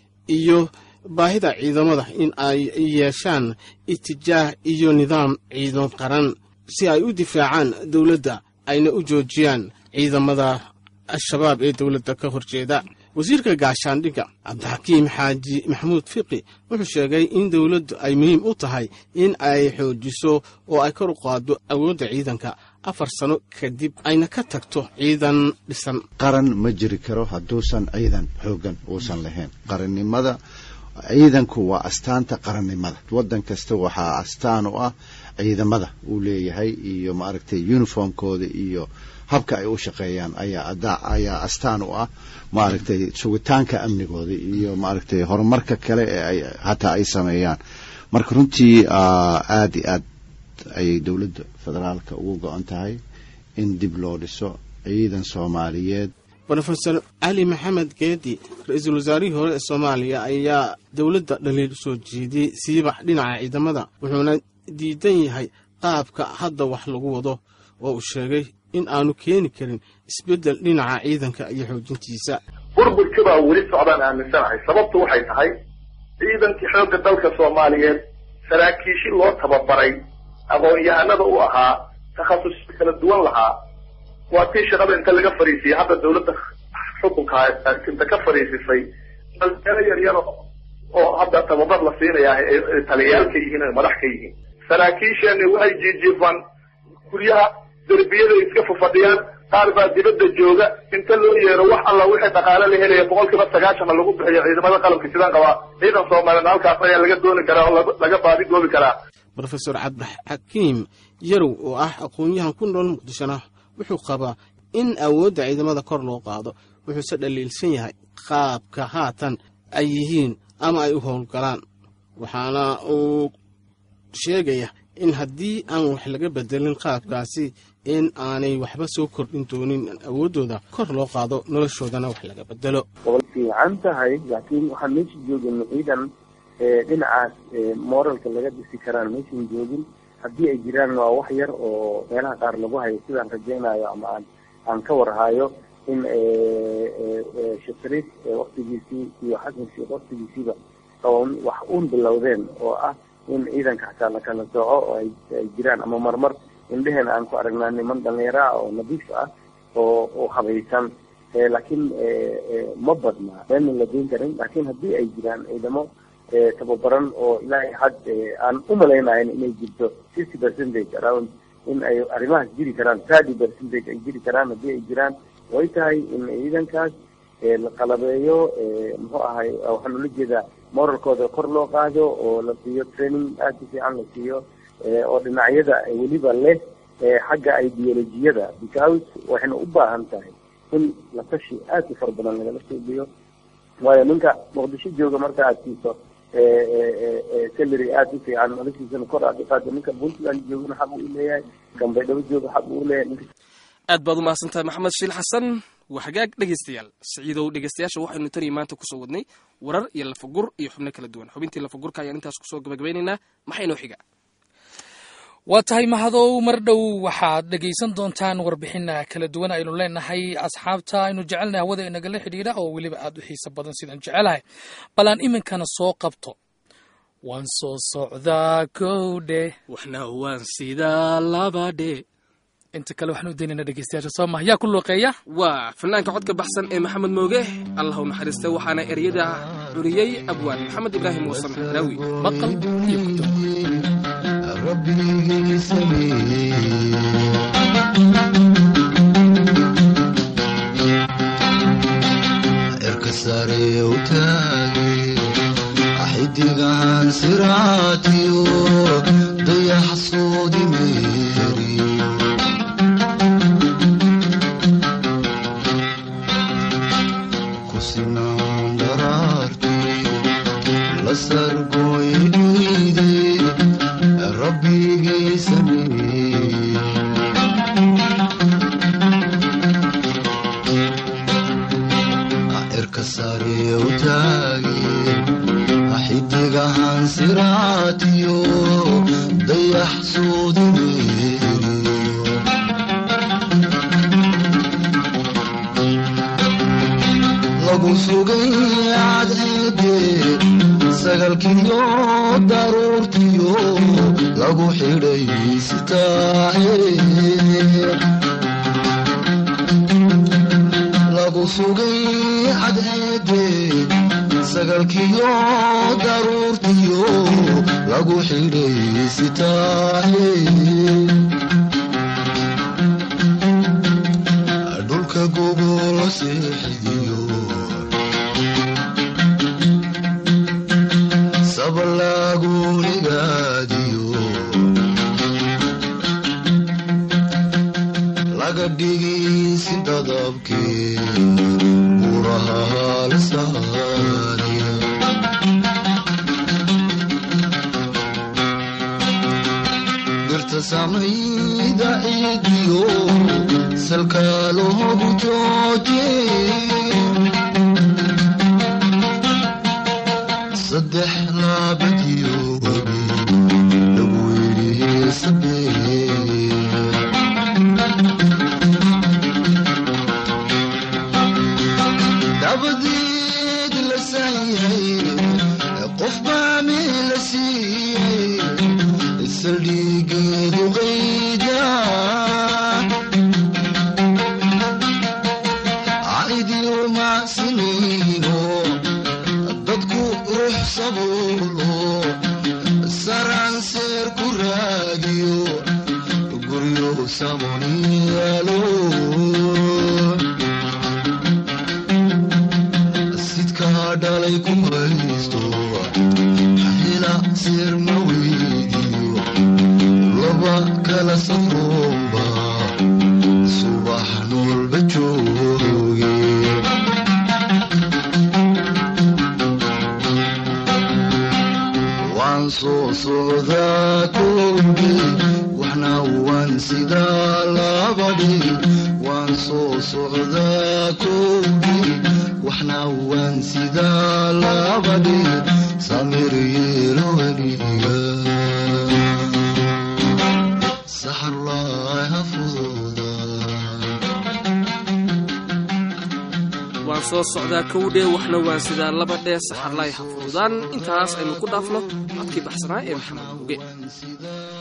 iyo baahida ciidamada in ay yeeshaan itijaah iyo nidaam ciidan qaran si ay u difaacaan dowladda ayna u joojiyaan ciidamada al-shabaab ee dowladda ka horjeeda wasiirka gaashaandhigga cabdixakiim xaaji maxamuud fiqi wuxuu sheegay in dowladdu ay muhiim u tahay in ay xoojiso oo ay kor u qaaddo awoodda ciidanka afar sano kadib ayna ka tagto ciidan dhisan qaran ma jiri karo hadduusan ciidan xooggan uusan lahayn qarannimada ciidanku waa astaanta qarannimada waddan kasta waxaa astaan u ah ciidamada uu leeyahay iyo maaragtay uniformkooda iyo habka ay u shaqeeyaan ayaa ayaa astaan u ah maaragtay sugitaanka amnigooda iyo maaragtay horumarka kale ee ay hataa ay sameeyaan marka runtii aad iyo aad ayay dowladda federaalka ugu go-an tahay in dib loo dhiso ciidan soomaaliyeed rofeor cali maxamed geedi ra-iisul wasaarihii hore ee soomaaliya ayaa dowladda dhaliil usoo jeediyey siiba dhinaca ciidamada wuxuuna diidan yahay qaabka hadda wax lagu wado oo uu sheegay in aanu keeni karin isbeddel dhinaca ciidanka iyo xoojintiisa burburka baa weli socdaan aaminsanahay sababtu waxay tahay ciidankii xoogga dalka soomaaliyeed saraakiishi loo tababaray aqoon-yahanada u ahaa takhasusyo kala duwan lahaa waa tii shaqada inta laga fariisiyey hadda dawladda xukunka inta ka fariisisay dhalinyaro yaryaro oo hadda tababar la siinayaa ay taliyayaal ka yihiin ay madax ka yihiin saraakiisheeni waxay jiijiifaan guryaha derbiyaday iska fafadhiyaan qaar baa dibadda jooga inta loo yeero wax alla wixii dhaqaale la helaya boqol kiiba sagaashanna lagu bixiyo ciidamada qalabka sidaan qabaa ciidan soomaaliyeed halkaas ayaa laga dooni karaa oo laga baadi goobi karaa rofeor cabdixakiim yarow oo ah aqoon-yahan ku nool muqdishona wuxuu qabaa in awoodda ciidamada kor loo qaado wuxuuse dhaliilsan yahay qaabka haatan ay yihiin ama ay u howlgalaan waxaana uu sheegaya in haddii aan wax laga bedelin qaabkaasi in aanay waxba soo kordhin doonin awooddooda kor loo qaado noloshoodana wax laga bedelo way fiican tahay laakiin waxaan meesha joogin ciidan dhinacaas moralka laga dhisi karaan meeshan joogin haddii ay jiraan waa wax yar oo meelaha qaar lagu hayo sidaan rajaynayo ama aan aan ka warhayo in shakriid waktigiisii iyo xasan sheekh waktigiisiiba qaban wax uun bilowdeen oo ah in ciidanka xataa la kala sooco oo ay jiraan ama marmar indheheena aan ku aragnaa niman dhalinyaro ah oo nadiif ah oo oo habaysan laakiin ma badna meelna la geyn karin laakiin haddii ay jiraan ciidamo tababaran oo ilaahay had aan u malaynayn inay jirto fifty percentage around in ay arrimahaas jiri karaan thirty percentage ay jiri karaan haddii ay jiraan way tahay in ciidankaas la qalabeeyo muxuu ahay waxaan ula jeedaa moralkooda kor loo qaado oo la siiyo training aad u fiican la siiyo oo dhinacyada weliba leh xagga ideolojiyada because waxayna u baahan tahay in la tashi aad u fara badan lagala suubiyo waayo ninka muqdisho jooga marka aad siiso salary aad u fiican noloshiisana kor aad u qaado ninka puntland joogana xaq uu leeyahay kan baydhabo jooga xaq uu leeyahay ninka aad baad umahadsan tahay maxamed shiil xasan waa hagaag dhegaystayaal siciidow dhegaystayaasha waxaynu taniyo maanta kusoo wadnay warar iyo lafagur iyo xubno kala duwan xubintii lafagurka ayaan intaas kusoo gabagabeynaynaa maxay noo xiga waa tahay mahadow mar dhow waxaad dhegaysan doontaan warbixina kala duwan aynu leenahay asxaabta aynu jecelnahay hawada inagala xidhiidha oo weliba aad u xiiso badan sidaan jecelahay bal aan iminkana soo qabto waan soo socdaa kowdhe waxna waan sidaa labadhe inta kale waxaan u daynayna dhegeystayaasha soo maha yaa ku looqeeya waa fanaanka codka baxsan ee maxamed mooge allah u naxariistay waxaana eryada curiyey abwaan maxamed ibraahim warsame raawi maqal iyo kutub rabbigii sameeyey cirka sare u taagay xidigan siraatiyo dayax soodi meeri kusinaan daraartii la sargooy dhiide rabbigii sameeyey cirka sare u taagay xidigahan siraatiyo dayax soodi meeri lagu sugay cadceede sagalkiyo daruurtiyo lagu xidhay sitaahe lagu sugay cadceede sagalkiyo daruurtiyo lagu xidhay sitaahe dhulka gogolo seexidiyo sabalagu higaadiyo laga dhigisi dadabkee buraha la saariya birta samayda ciidiyo salka loogu jooje saddex laabadiyo wabi lagu yidhi sabee dabadeed la saayay qof baa meel la siiyey saldhigeedu qayda caidiyo macsinayno dadku ruux sabuulo saranseer ku raadiyo guryo samoniyaalo sidkaa dhalay ku haysto hela seer ma weydiyo laba kala safroomba subax noolba jooge waan soo socdaa kooge waxna waan sidaa labadhi waan soo socdaa kooge waxna waan sidaa labadhi samir yeelo weliga saxarlaaha fududa waan soo socdaa kowdhe waxna waan sidaa laba dhee saxarlaay ha fududaan intaas aynu ku dhaafno codkii baxsanaa ee maxamed uge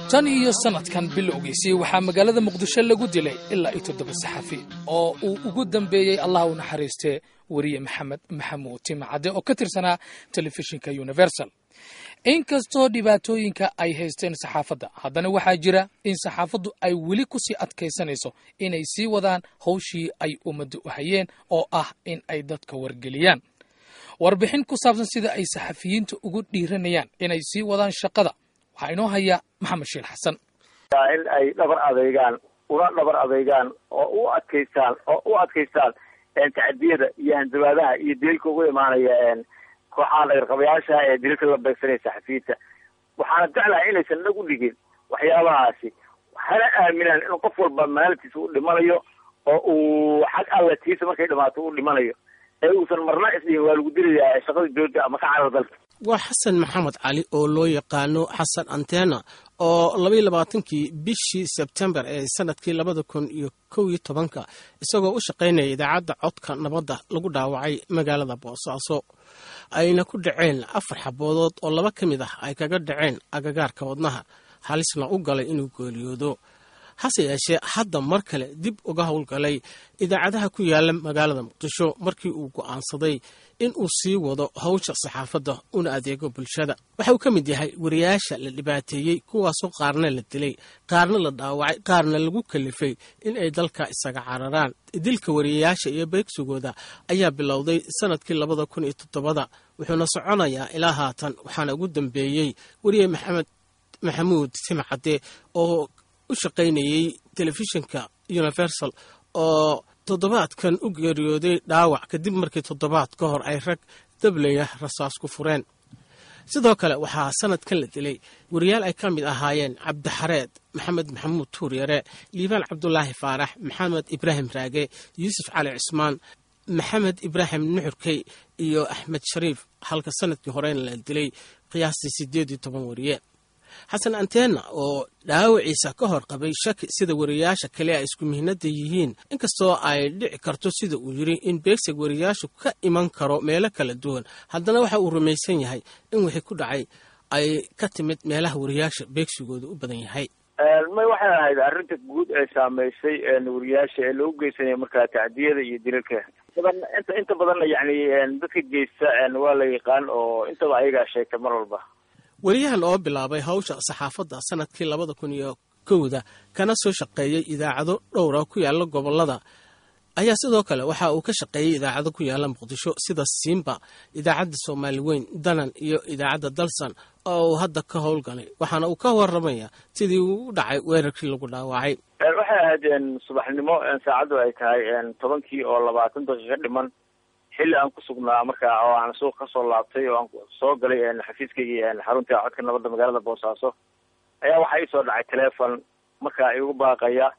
tan iyo sannadkan bilowgiisii waxaa magaalada muqdisho lagu dilay ilaa iyo toddoba saxafi oo uu ugu dambeeyey allah u naxariistee weriye maxamed maxamuud timacadde oo ka tirsanaa telefishinka universal inkastoo dhibaatooyinka ay haysteen saxaafadda haddana waxaa jira in saxaafaddu ay weli ku sii adkaysanayso inay sii wadaan howshii ay ummadda u hayeen oo ah in ay dadka wargeliyaan warbixin ku saabsan sida ay saxafiyiinta ugu dhiiranayaan inay sii wadaan shaqada waxaa inoo haya maxamed shiil xasan in ay dhabar adeygaan una dhabar adeygaan oo u adkaystaan oo u adkaystaan tacadiyada iyo hanjabaadaha iyo dilalka ugu imaanaya kooxaha dhagarqabayaasha ee dilalka la beegsanaya saxafiyiinta waxaana jeclahay inaysan dhag u dhigin waxyaabahaasi hana aaminaan in qof walba maalintiisa u dhimanayo oo uu xag alla tiisa markay dhamaato u dhimanayo ee uusan marna isdhihin waa lagu dilayaa shaqada jooja ama ka carar dalka waa xasan maxamed cali oo loo yaqaano xasan antena oo labaiyo labaatankii bishii sebtembar ee sanadkii labada kun iyo kow iyo tobanka isagoo u shaqaynaya idaacadda codka nabadda lagu dhaawacay magaalada boosaaso ayna ku dhaceen afar xaboodood oo laba ka mid ah ay kaga dhaceen agagaarka wadnaha halisna u galay inuu geeriyoodo hase yeeshee hadda mar kale dib uga howlgalay idaacadaha ku yaala magaalada muqdisho markii uu go'aansaday in uu sii wado hawsha saxaafadda una adeego bulshada waxa uu ka mid yahay wariyaasha la dhibaateeyey kuwaasoo qaarna la dilay qaarna la dhaawacay qaarna lagu kalifay in ay dalka isaga cararaan dilka wariyayaasha iyo beegsigooda ayaa bilowday sanadkii labada kun iyo toddobada wuxuuna soconayaa ilaa haatan waxaana ugu dambeeyey weriye maxamed maxamuud timcadde oo u shaqaynayey telefishinka universal oo toddobaadkan u geeriyooday dhaawac kadib markii toddobaad ka hor ay rag dablaya rasaas ku fureen sidoo kale waxaa sanadkan la dilay wariyaal ay ka mid ahaayeen cabdixareed maxamed maxamuud tuuryare liibaan cabdulaahi faarax maxamed ibraahim raage yuusuf cali cismaan maxamed ibraahim nuxurkey iyo axmed shariif halka sanadkii horena la dilay qiyaastii siddeed iyo toban wariye xasan antena oo dhaawaciisa ka hor qabay shaki sida wariyaasha kale ay isku mihnada yihiin inkastoo ay dhici karto sida uu yiri in beegsig wariyaashu ka iman karo meelo kala duwan haddana waxa uu rumaysan yahay in wixii ku dhacay ay ka timid meelaha wariyaasha beegsigooda u badan yahay may waxay ahayd arrinta guud ee saameysay wariyaasha ee loogu geysanaya markaa tacdiyada iyo dilalka badan inta inta badanna yacni dadka geysta waa la yaqaan oo intaba ayagaa sheegta mar walba weriyahan oo bilaabay hawsha saxaafadda sanadkii labada kun iyo kowda kana soo shaqeeyey idaacado dhowra ku yaala gobolada ayaa sidoo kale waxa uu ka shaqeeyey idaacado ku yaala muqdisho sida simba idaacadda soomaali weyn danan iyo idaacadda dalsan oo uu hadda ka howlgalay waxaana uu ka waramaya sidii uu u dhacay weerarkii lagu dhaawacay waxay ahayd subaxnimo saacaddu ay tahay tobankii oo labaatan daqiiqo dhiman xilli aan ku sugnaa markaa oo aan suuq kasoo laabtay oo aan soo galay xafiiskaygii xarunta codka nabadda magaalada boosaaso ayaa waxaa iisoo dhacay telefon markaa igu baaqaya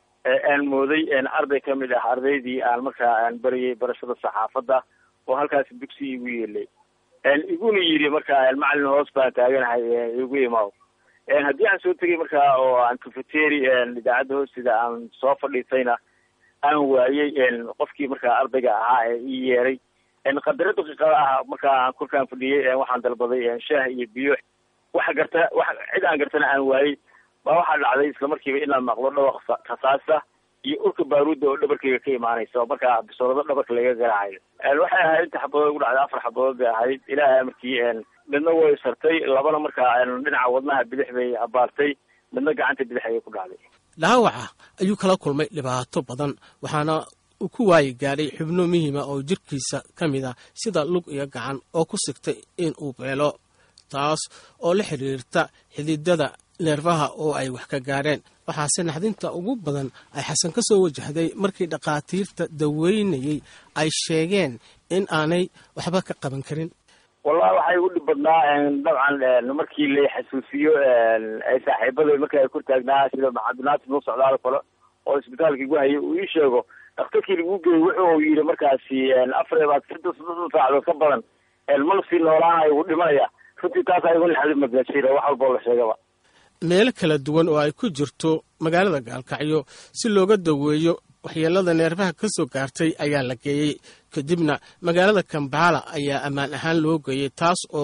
aan mooday arday ka mid ah ardaydii aan markaa aan bariyay barashada saxaafadda oo halkaasi dugsi igu yeelay iguna yidhi markaa macalin hoos baan taaganahay igu imaaw haddii aan soo tegay markaa oo aan cafeteri idaacadda hoosteeda aan soo fadhiisayna aan waayey qofkii markaa ardayga ahaa ee ii yeeray qadaro daqiiqada ah markaa korkaan fadhiyey waxaan dalbaday shaah iyo biyo waxa garta wa cid aan gartana aan waayey baa waxaa dhacday isla markiiba inaan maqlo dhawaq rasaasa iyo urka baaruudda oo dhabarkayga ka imaanaysa oo markaa bisoolado dhabarka laga garaacayo waxay ahayd inta xabadood ugu dhacday afar xabadood bay ahayd ilaahay amarkii midna way sartay labana markaa dhinaca wadnaha bidix bay abaartay midna gacanta bidix ayay ku dhacday dhaawaca ayuu kala kulmay dhibaato badan waxaana uu ku waayi gaadhay xubno muhiima oo jirkiisa ka mid ah sida lug iyo gacan oo ku sigtay in uu beelo taas oo la xidhiirta xididada neerfaha oo ay wax ka gaadheen waxaase naxdinta ugu badan ay xasan ka soo wajahday markii dhakhaatiirta daweynayey ay sheegeen in aanay waxba ka qaban karin wallahi waxay ugu dhib badnaa dabcan markii la xasuusiyo saaxiibada marka ay kor taagnaa sida cabdinaasir nuu socdaal kale oo isbitaalka igu hayay uu ii sheego dhakhtarkii lagu geeyey wuxuu yidhi markaasi afar ibaad saddex soddon saacadood ka badan mana sii noolaanayo wuu dhimanaya runtii taas igu naxdin madnasiira wax walboo la sheegaba meelo kala duwan oo ay ku jirto magaalada gaalkacyo si looga daweeyo waxyeelada neerfaha ka soo gaartay ayaa la geeyey kadibna magaalada kambala ayaa ammaan ahaan loo geeyey taas oo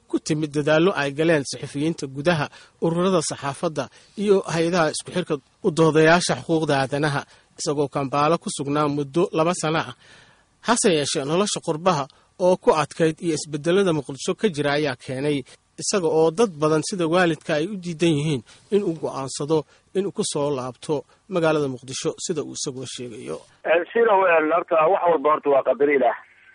ku timid dadaallo ay galeen saxafiyiinta gudaha ururada saxaafadda iyo hay-adaha isku xirka u doodayaasha xuquuqda aadanaha isagoo kambaalo ku sugnaa muddo laba sano ah hase yeeshee nolosha qurbaha oo ku adkayd iyo isbedelada muqdisho ka jira ayaa keenay isaga oo dad badan sida waalidka ay u diidan yihiin inuu go'aansado inuu ku soo laabto magaalada muqdisho sida uu isagoo sheegayo sina horta wax walba horta waa qadar ilaah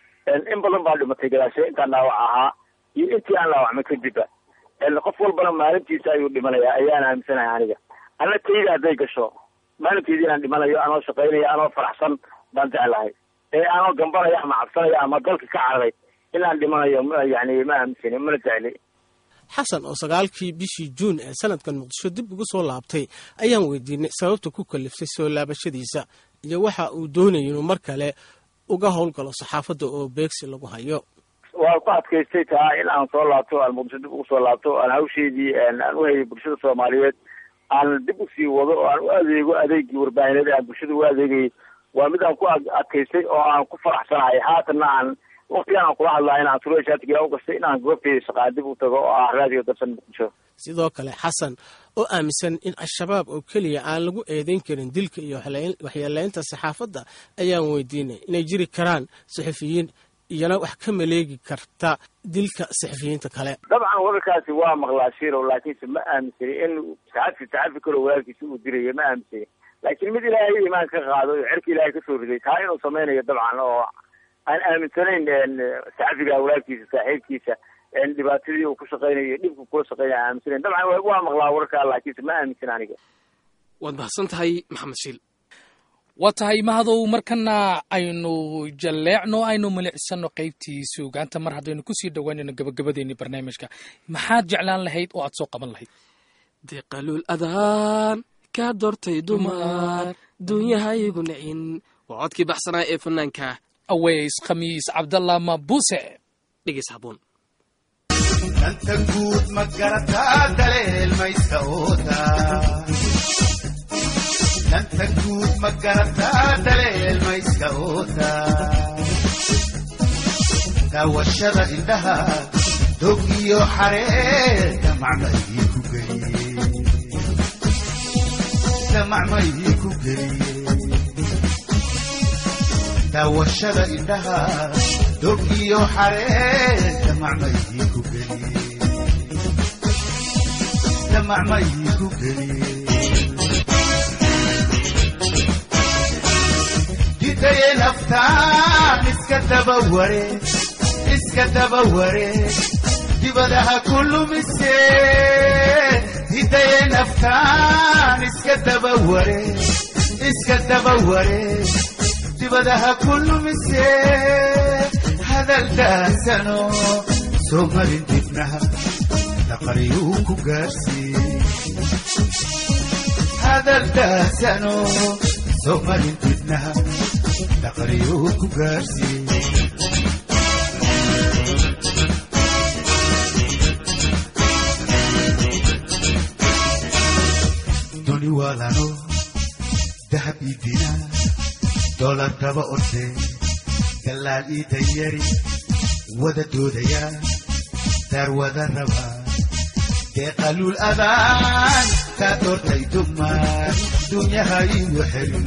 in badan baa dhimatay gadaashe intaan dhaawac ahaa iyo intii aan dhaawacmay kadibba qof walbana maalintiisa ayuu dhimanayaa ayaan aaminsanahay aniga ana tayda hadday gasho maalinteydii inaan dhimanayo anoo shaqaynaya anoo faraxsan baan jeclahay ee anoo gambanaya ama cabsanaya ama dalka ka cararay inaan dhimanayo yani ma aaminsani mana jecli xasan oo sagaalkii bishii juun ee sanadkan muqdisho dib ugu soo laabtay ayaan weydiinay sababta ku kaliftay soo laabashadiisa iyo waxa uu doonayay inuu mar kale uga howlgalo saxaafadda oo beegsi lagu hayo waa ku adkaystay taa in aan soo laabto aan muqdisho dib ugu soo laabto aan hawsheedii aan u hayay bulshada soomaaliyeed aan dib usii wado oo aan u adeego adeegii warbaahineed aan bulshada u adeegayay waa mid aan ku adkaystay oo aan ku faraxsanahay haatanna aan waqtigan aan kula hadlaa in aan sureeshaatiga u gastay in aan goobtayda shaqaa dib u tago oo ah raadiyo darsan muqdisho sidoo kale xasan oo aaminsan in al-shabaab oo keliya aan lagu eedayn karin dilka iyo waxyeeleynta saxaafadda ayaan weydiinay inay jiri karaan saxafiyiin iyana wax ka maleegi karta dilka saxafiyiinta kale dabcan wararkaasi waa maqlaa shirow laakiinse ma aaminsani in saxafi saxafi kaloo walaalkiisa uu diraya ma aaminsani laakiin mid ilaahay iimaan ka qaado oo cerka ilaahay kasoo riday taa inuu samaynayo dabcan oo aan aaminsanayn saxafiga walaalkiisa saaxiibkiisa dhibaatadii uu ku shaqaynayo dhibku kula shaqeynaya aan aaminsanayn dabcan waa maqlaa wararkaa laakiinse ma aaminsan aniga waad mahadsan tahay maxamed shiil waa tahay mahadow markana aynu jalleecno aynu milicsano qaybtii suugaanta mar haddaynu kusii dhowaanayno gabagabadeeni barnaamijka maxaad jeclaan lahayd oo aad soo qaban lahayd deqaluul adaan kaa doortay dumar duunyahaygu nicin waa codkii baxsanaa ee fanaanka aweys khamiis cabdallah mabuse dhegeys haboon danta guud ma garataa daleelmayska oota danta guud ma garataa daleelmayska oota daawashada indhaha dog iyo xaree damacmaydii ku geliye damacmaydii ku geliye daawashada indhaha dog iyo xaree damacmaydii ku geliye damacmaydii ku geliye didaye naftaan iska daba ware iska daba ware dibadaha ku lumise didaye naftaan iska daba ware iska daba ware dibadaha ku lumise hadal daasano soo marin dibnaha daqariyuu ku gaarsiiye hadal daasano soo marin dibnaha daqariyuu ku gaarsiiye duni waalano dahab idina dolar daba orde dalaal ii danyari wada doodaya daar wada raba deeqaluul adaan kaa doortay dumar dunyaha iigu xelin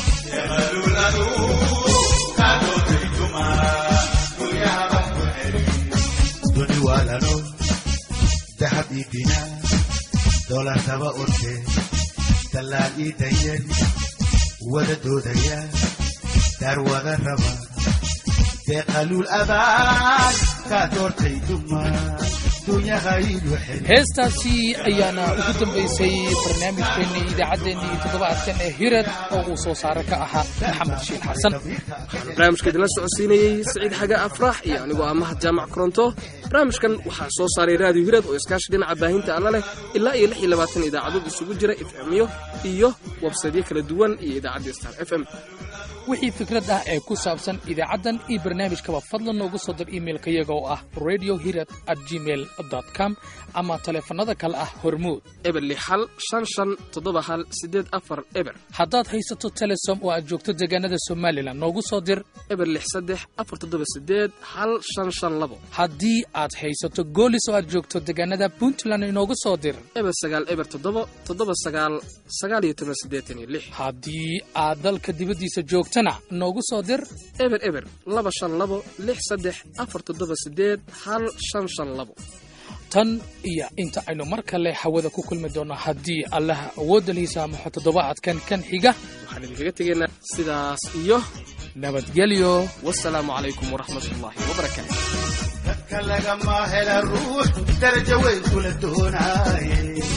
duni waalano dahab ii dina dolar daba orde dalaal ii danyari wada doodaya daar wada raba deeqaluul adaan kaa doortay dumar heestaasi ayaana ugu dambaysay barnaamijkeennii idaacaddeenii toddobaadkan ee hirad oo uu soo saare ka ahaa maxamed shiil xasan barnaamijka idinla socodsiinayey siciid xaga afrax iyo anigoo ah mahad jaamac koronto barnaamijkan waxaa soo saaray raadiyo hirad oo iskaashi dhinaca baahinta alla leh ilaa iyo lix iyo labaatan idaacadood isugu jira f m yo iyo websaydyo kala duwan iyo idaacadda star f m wixii fikrad ah ee ku saabsan idaacaddan iyo barnaamijkaba fadlan noogu soo dir iimailka iyaga oo ah radio hirad at gmail com ama taleefannada kale ah hormuud eber lix hal shan shan toddoba hal siddeed afar eber haddaad haysato telesom oo aad joogto deegaanada somalilan noogu soo dir eber lix saddex afar toddoba siddeed hal shan shan labo haddii aad haysato goolis oo aad joogto deegaanada puntland inoogu soo dir eber sagaal eber toddoba toddoba sagaal sagaal iyo toban siddeetan iyo lix haddii aad dalka dibaddiisa joogtana noogu soo dir eber eber laba shan labo lix saddex afar toddoba siddeed hal shan shan labo tan iyo inta aynu mar kale hawada ku kulmi doonno haddii allaha awoodda lihiisa amaxo toddobaadkan kan xiga waxaan idinkaga tegaynaa sidaas iyo nabadgelyo wasalaamu calaykum waraxmatullaahi wabarakaatu dadka lagama hela ruux darajo weyn kula doonaaye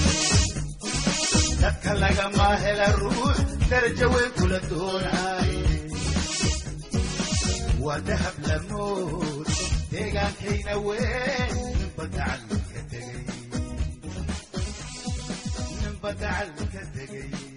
dadka lagama hela ruux darajo weyn kula doonaaye waa dahab lamood deegaankayna weyn ninba dacal ka tegey ninba dacal ka tegey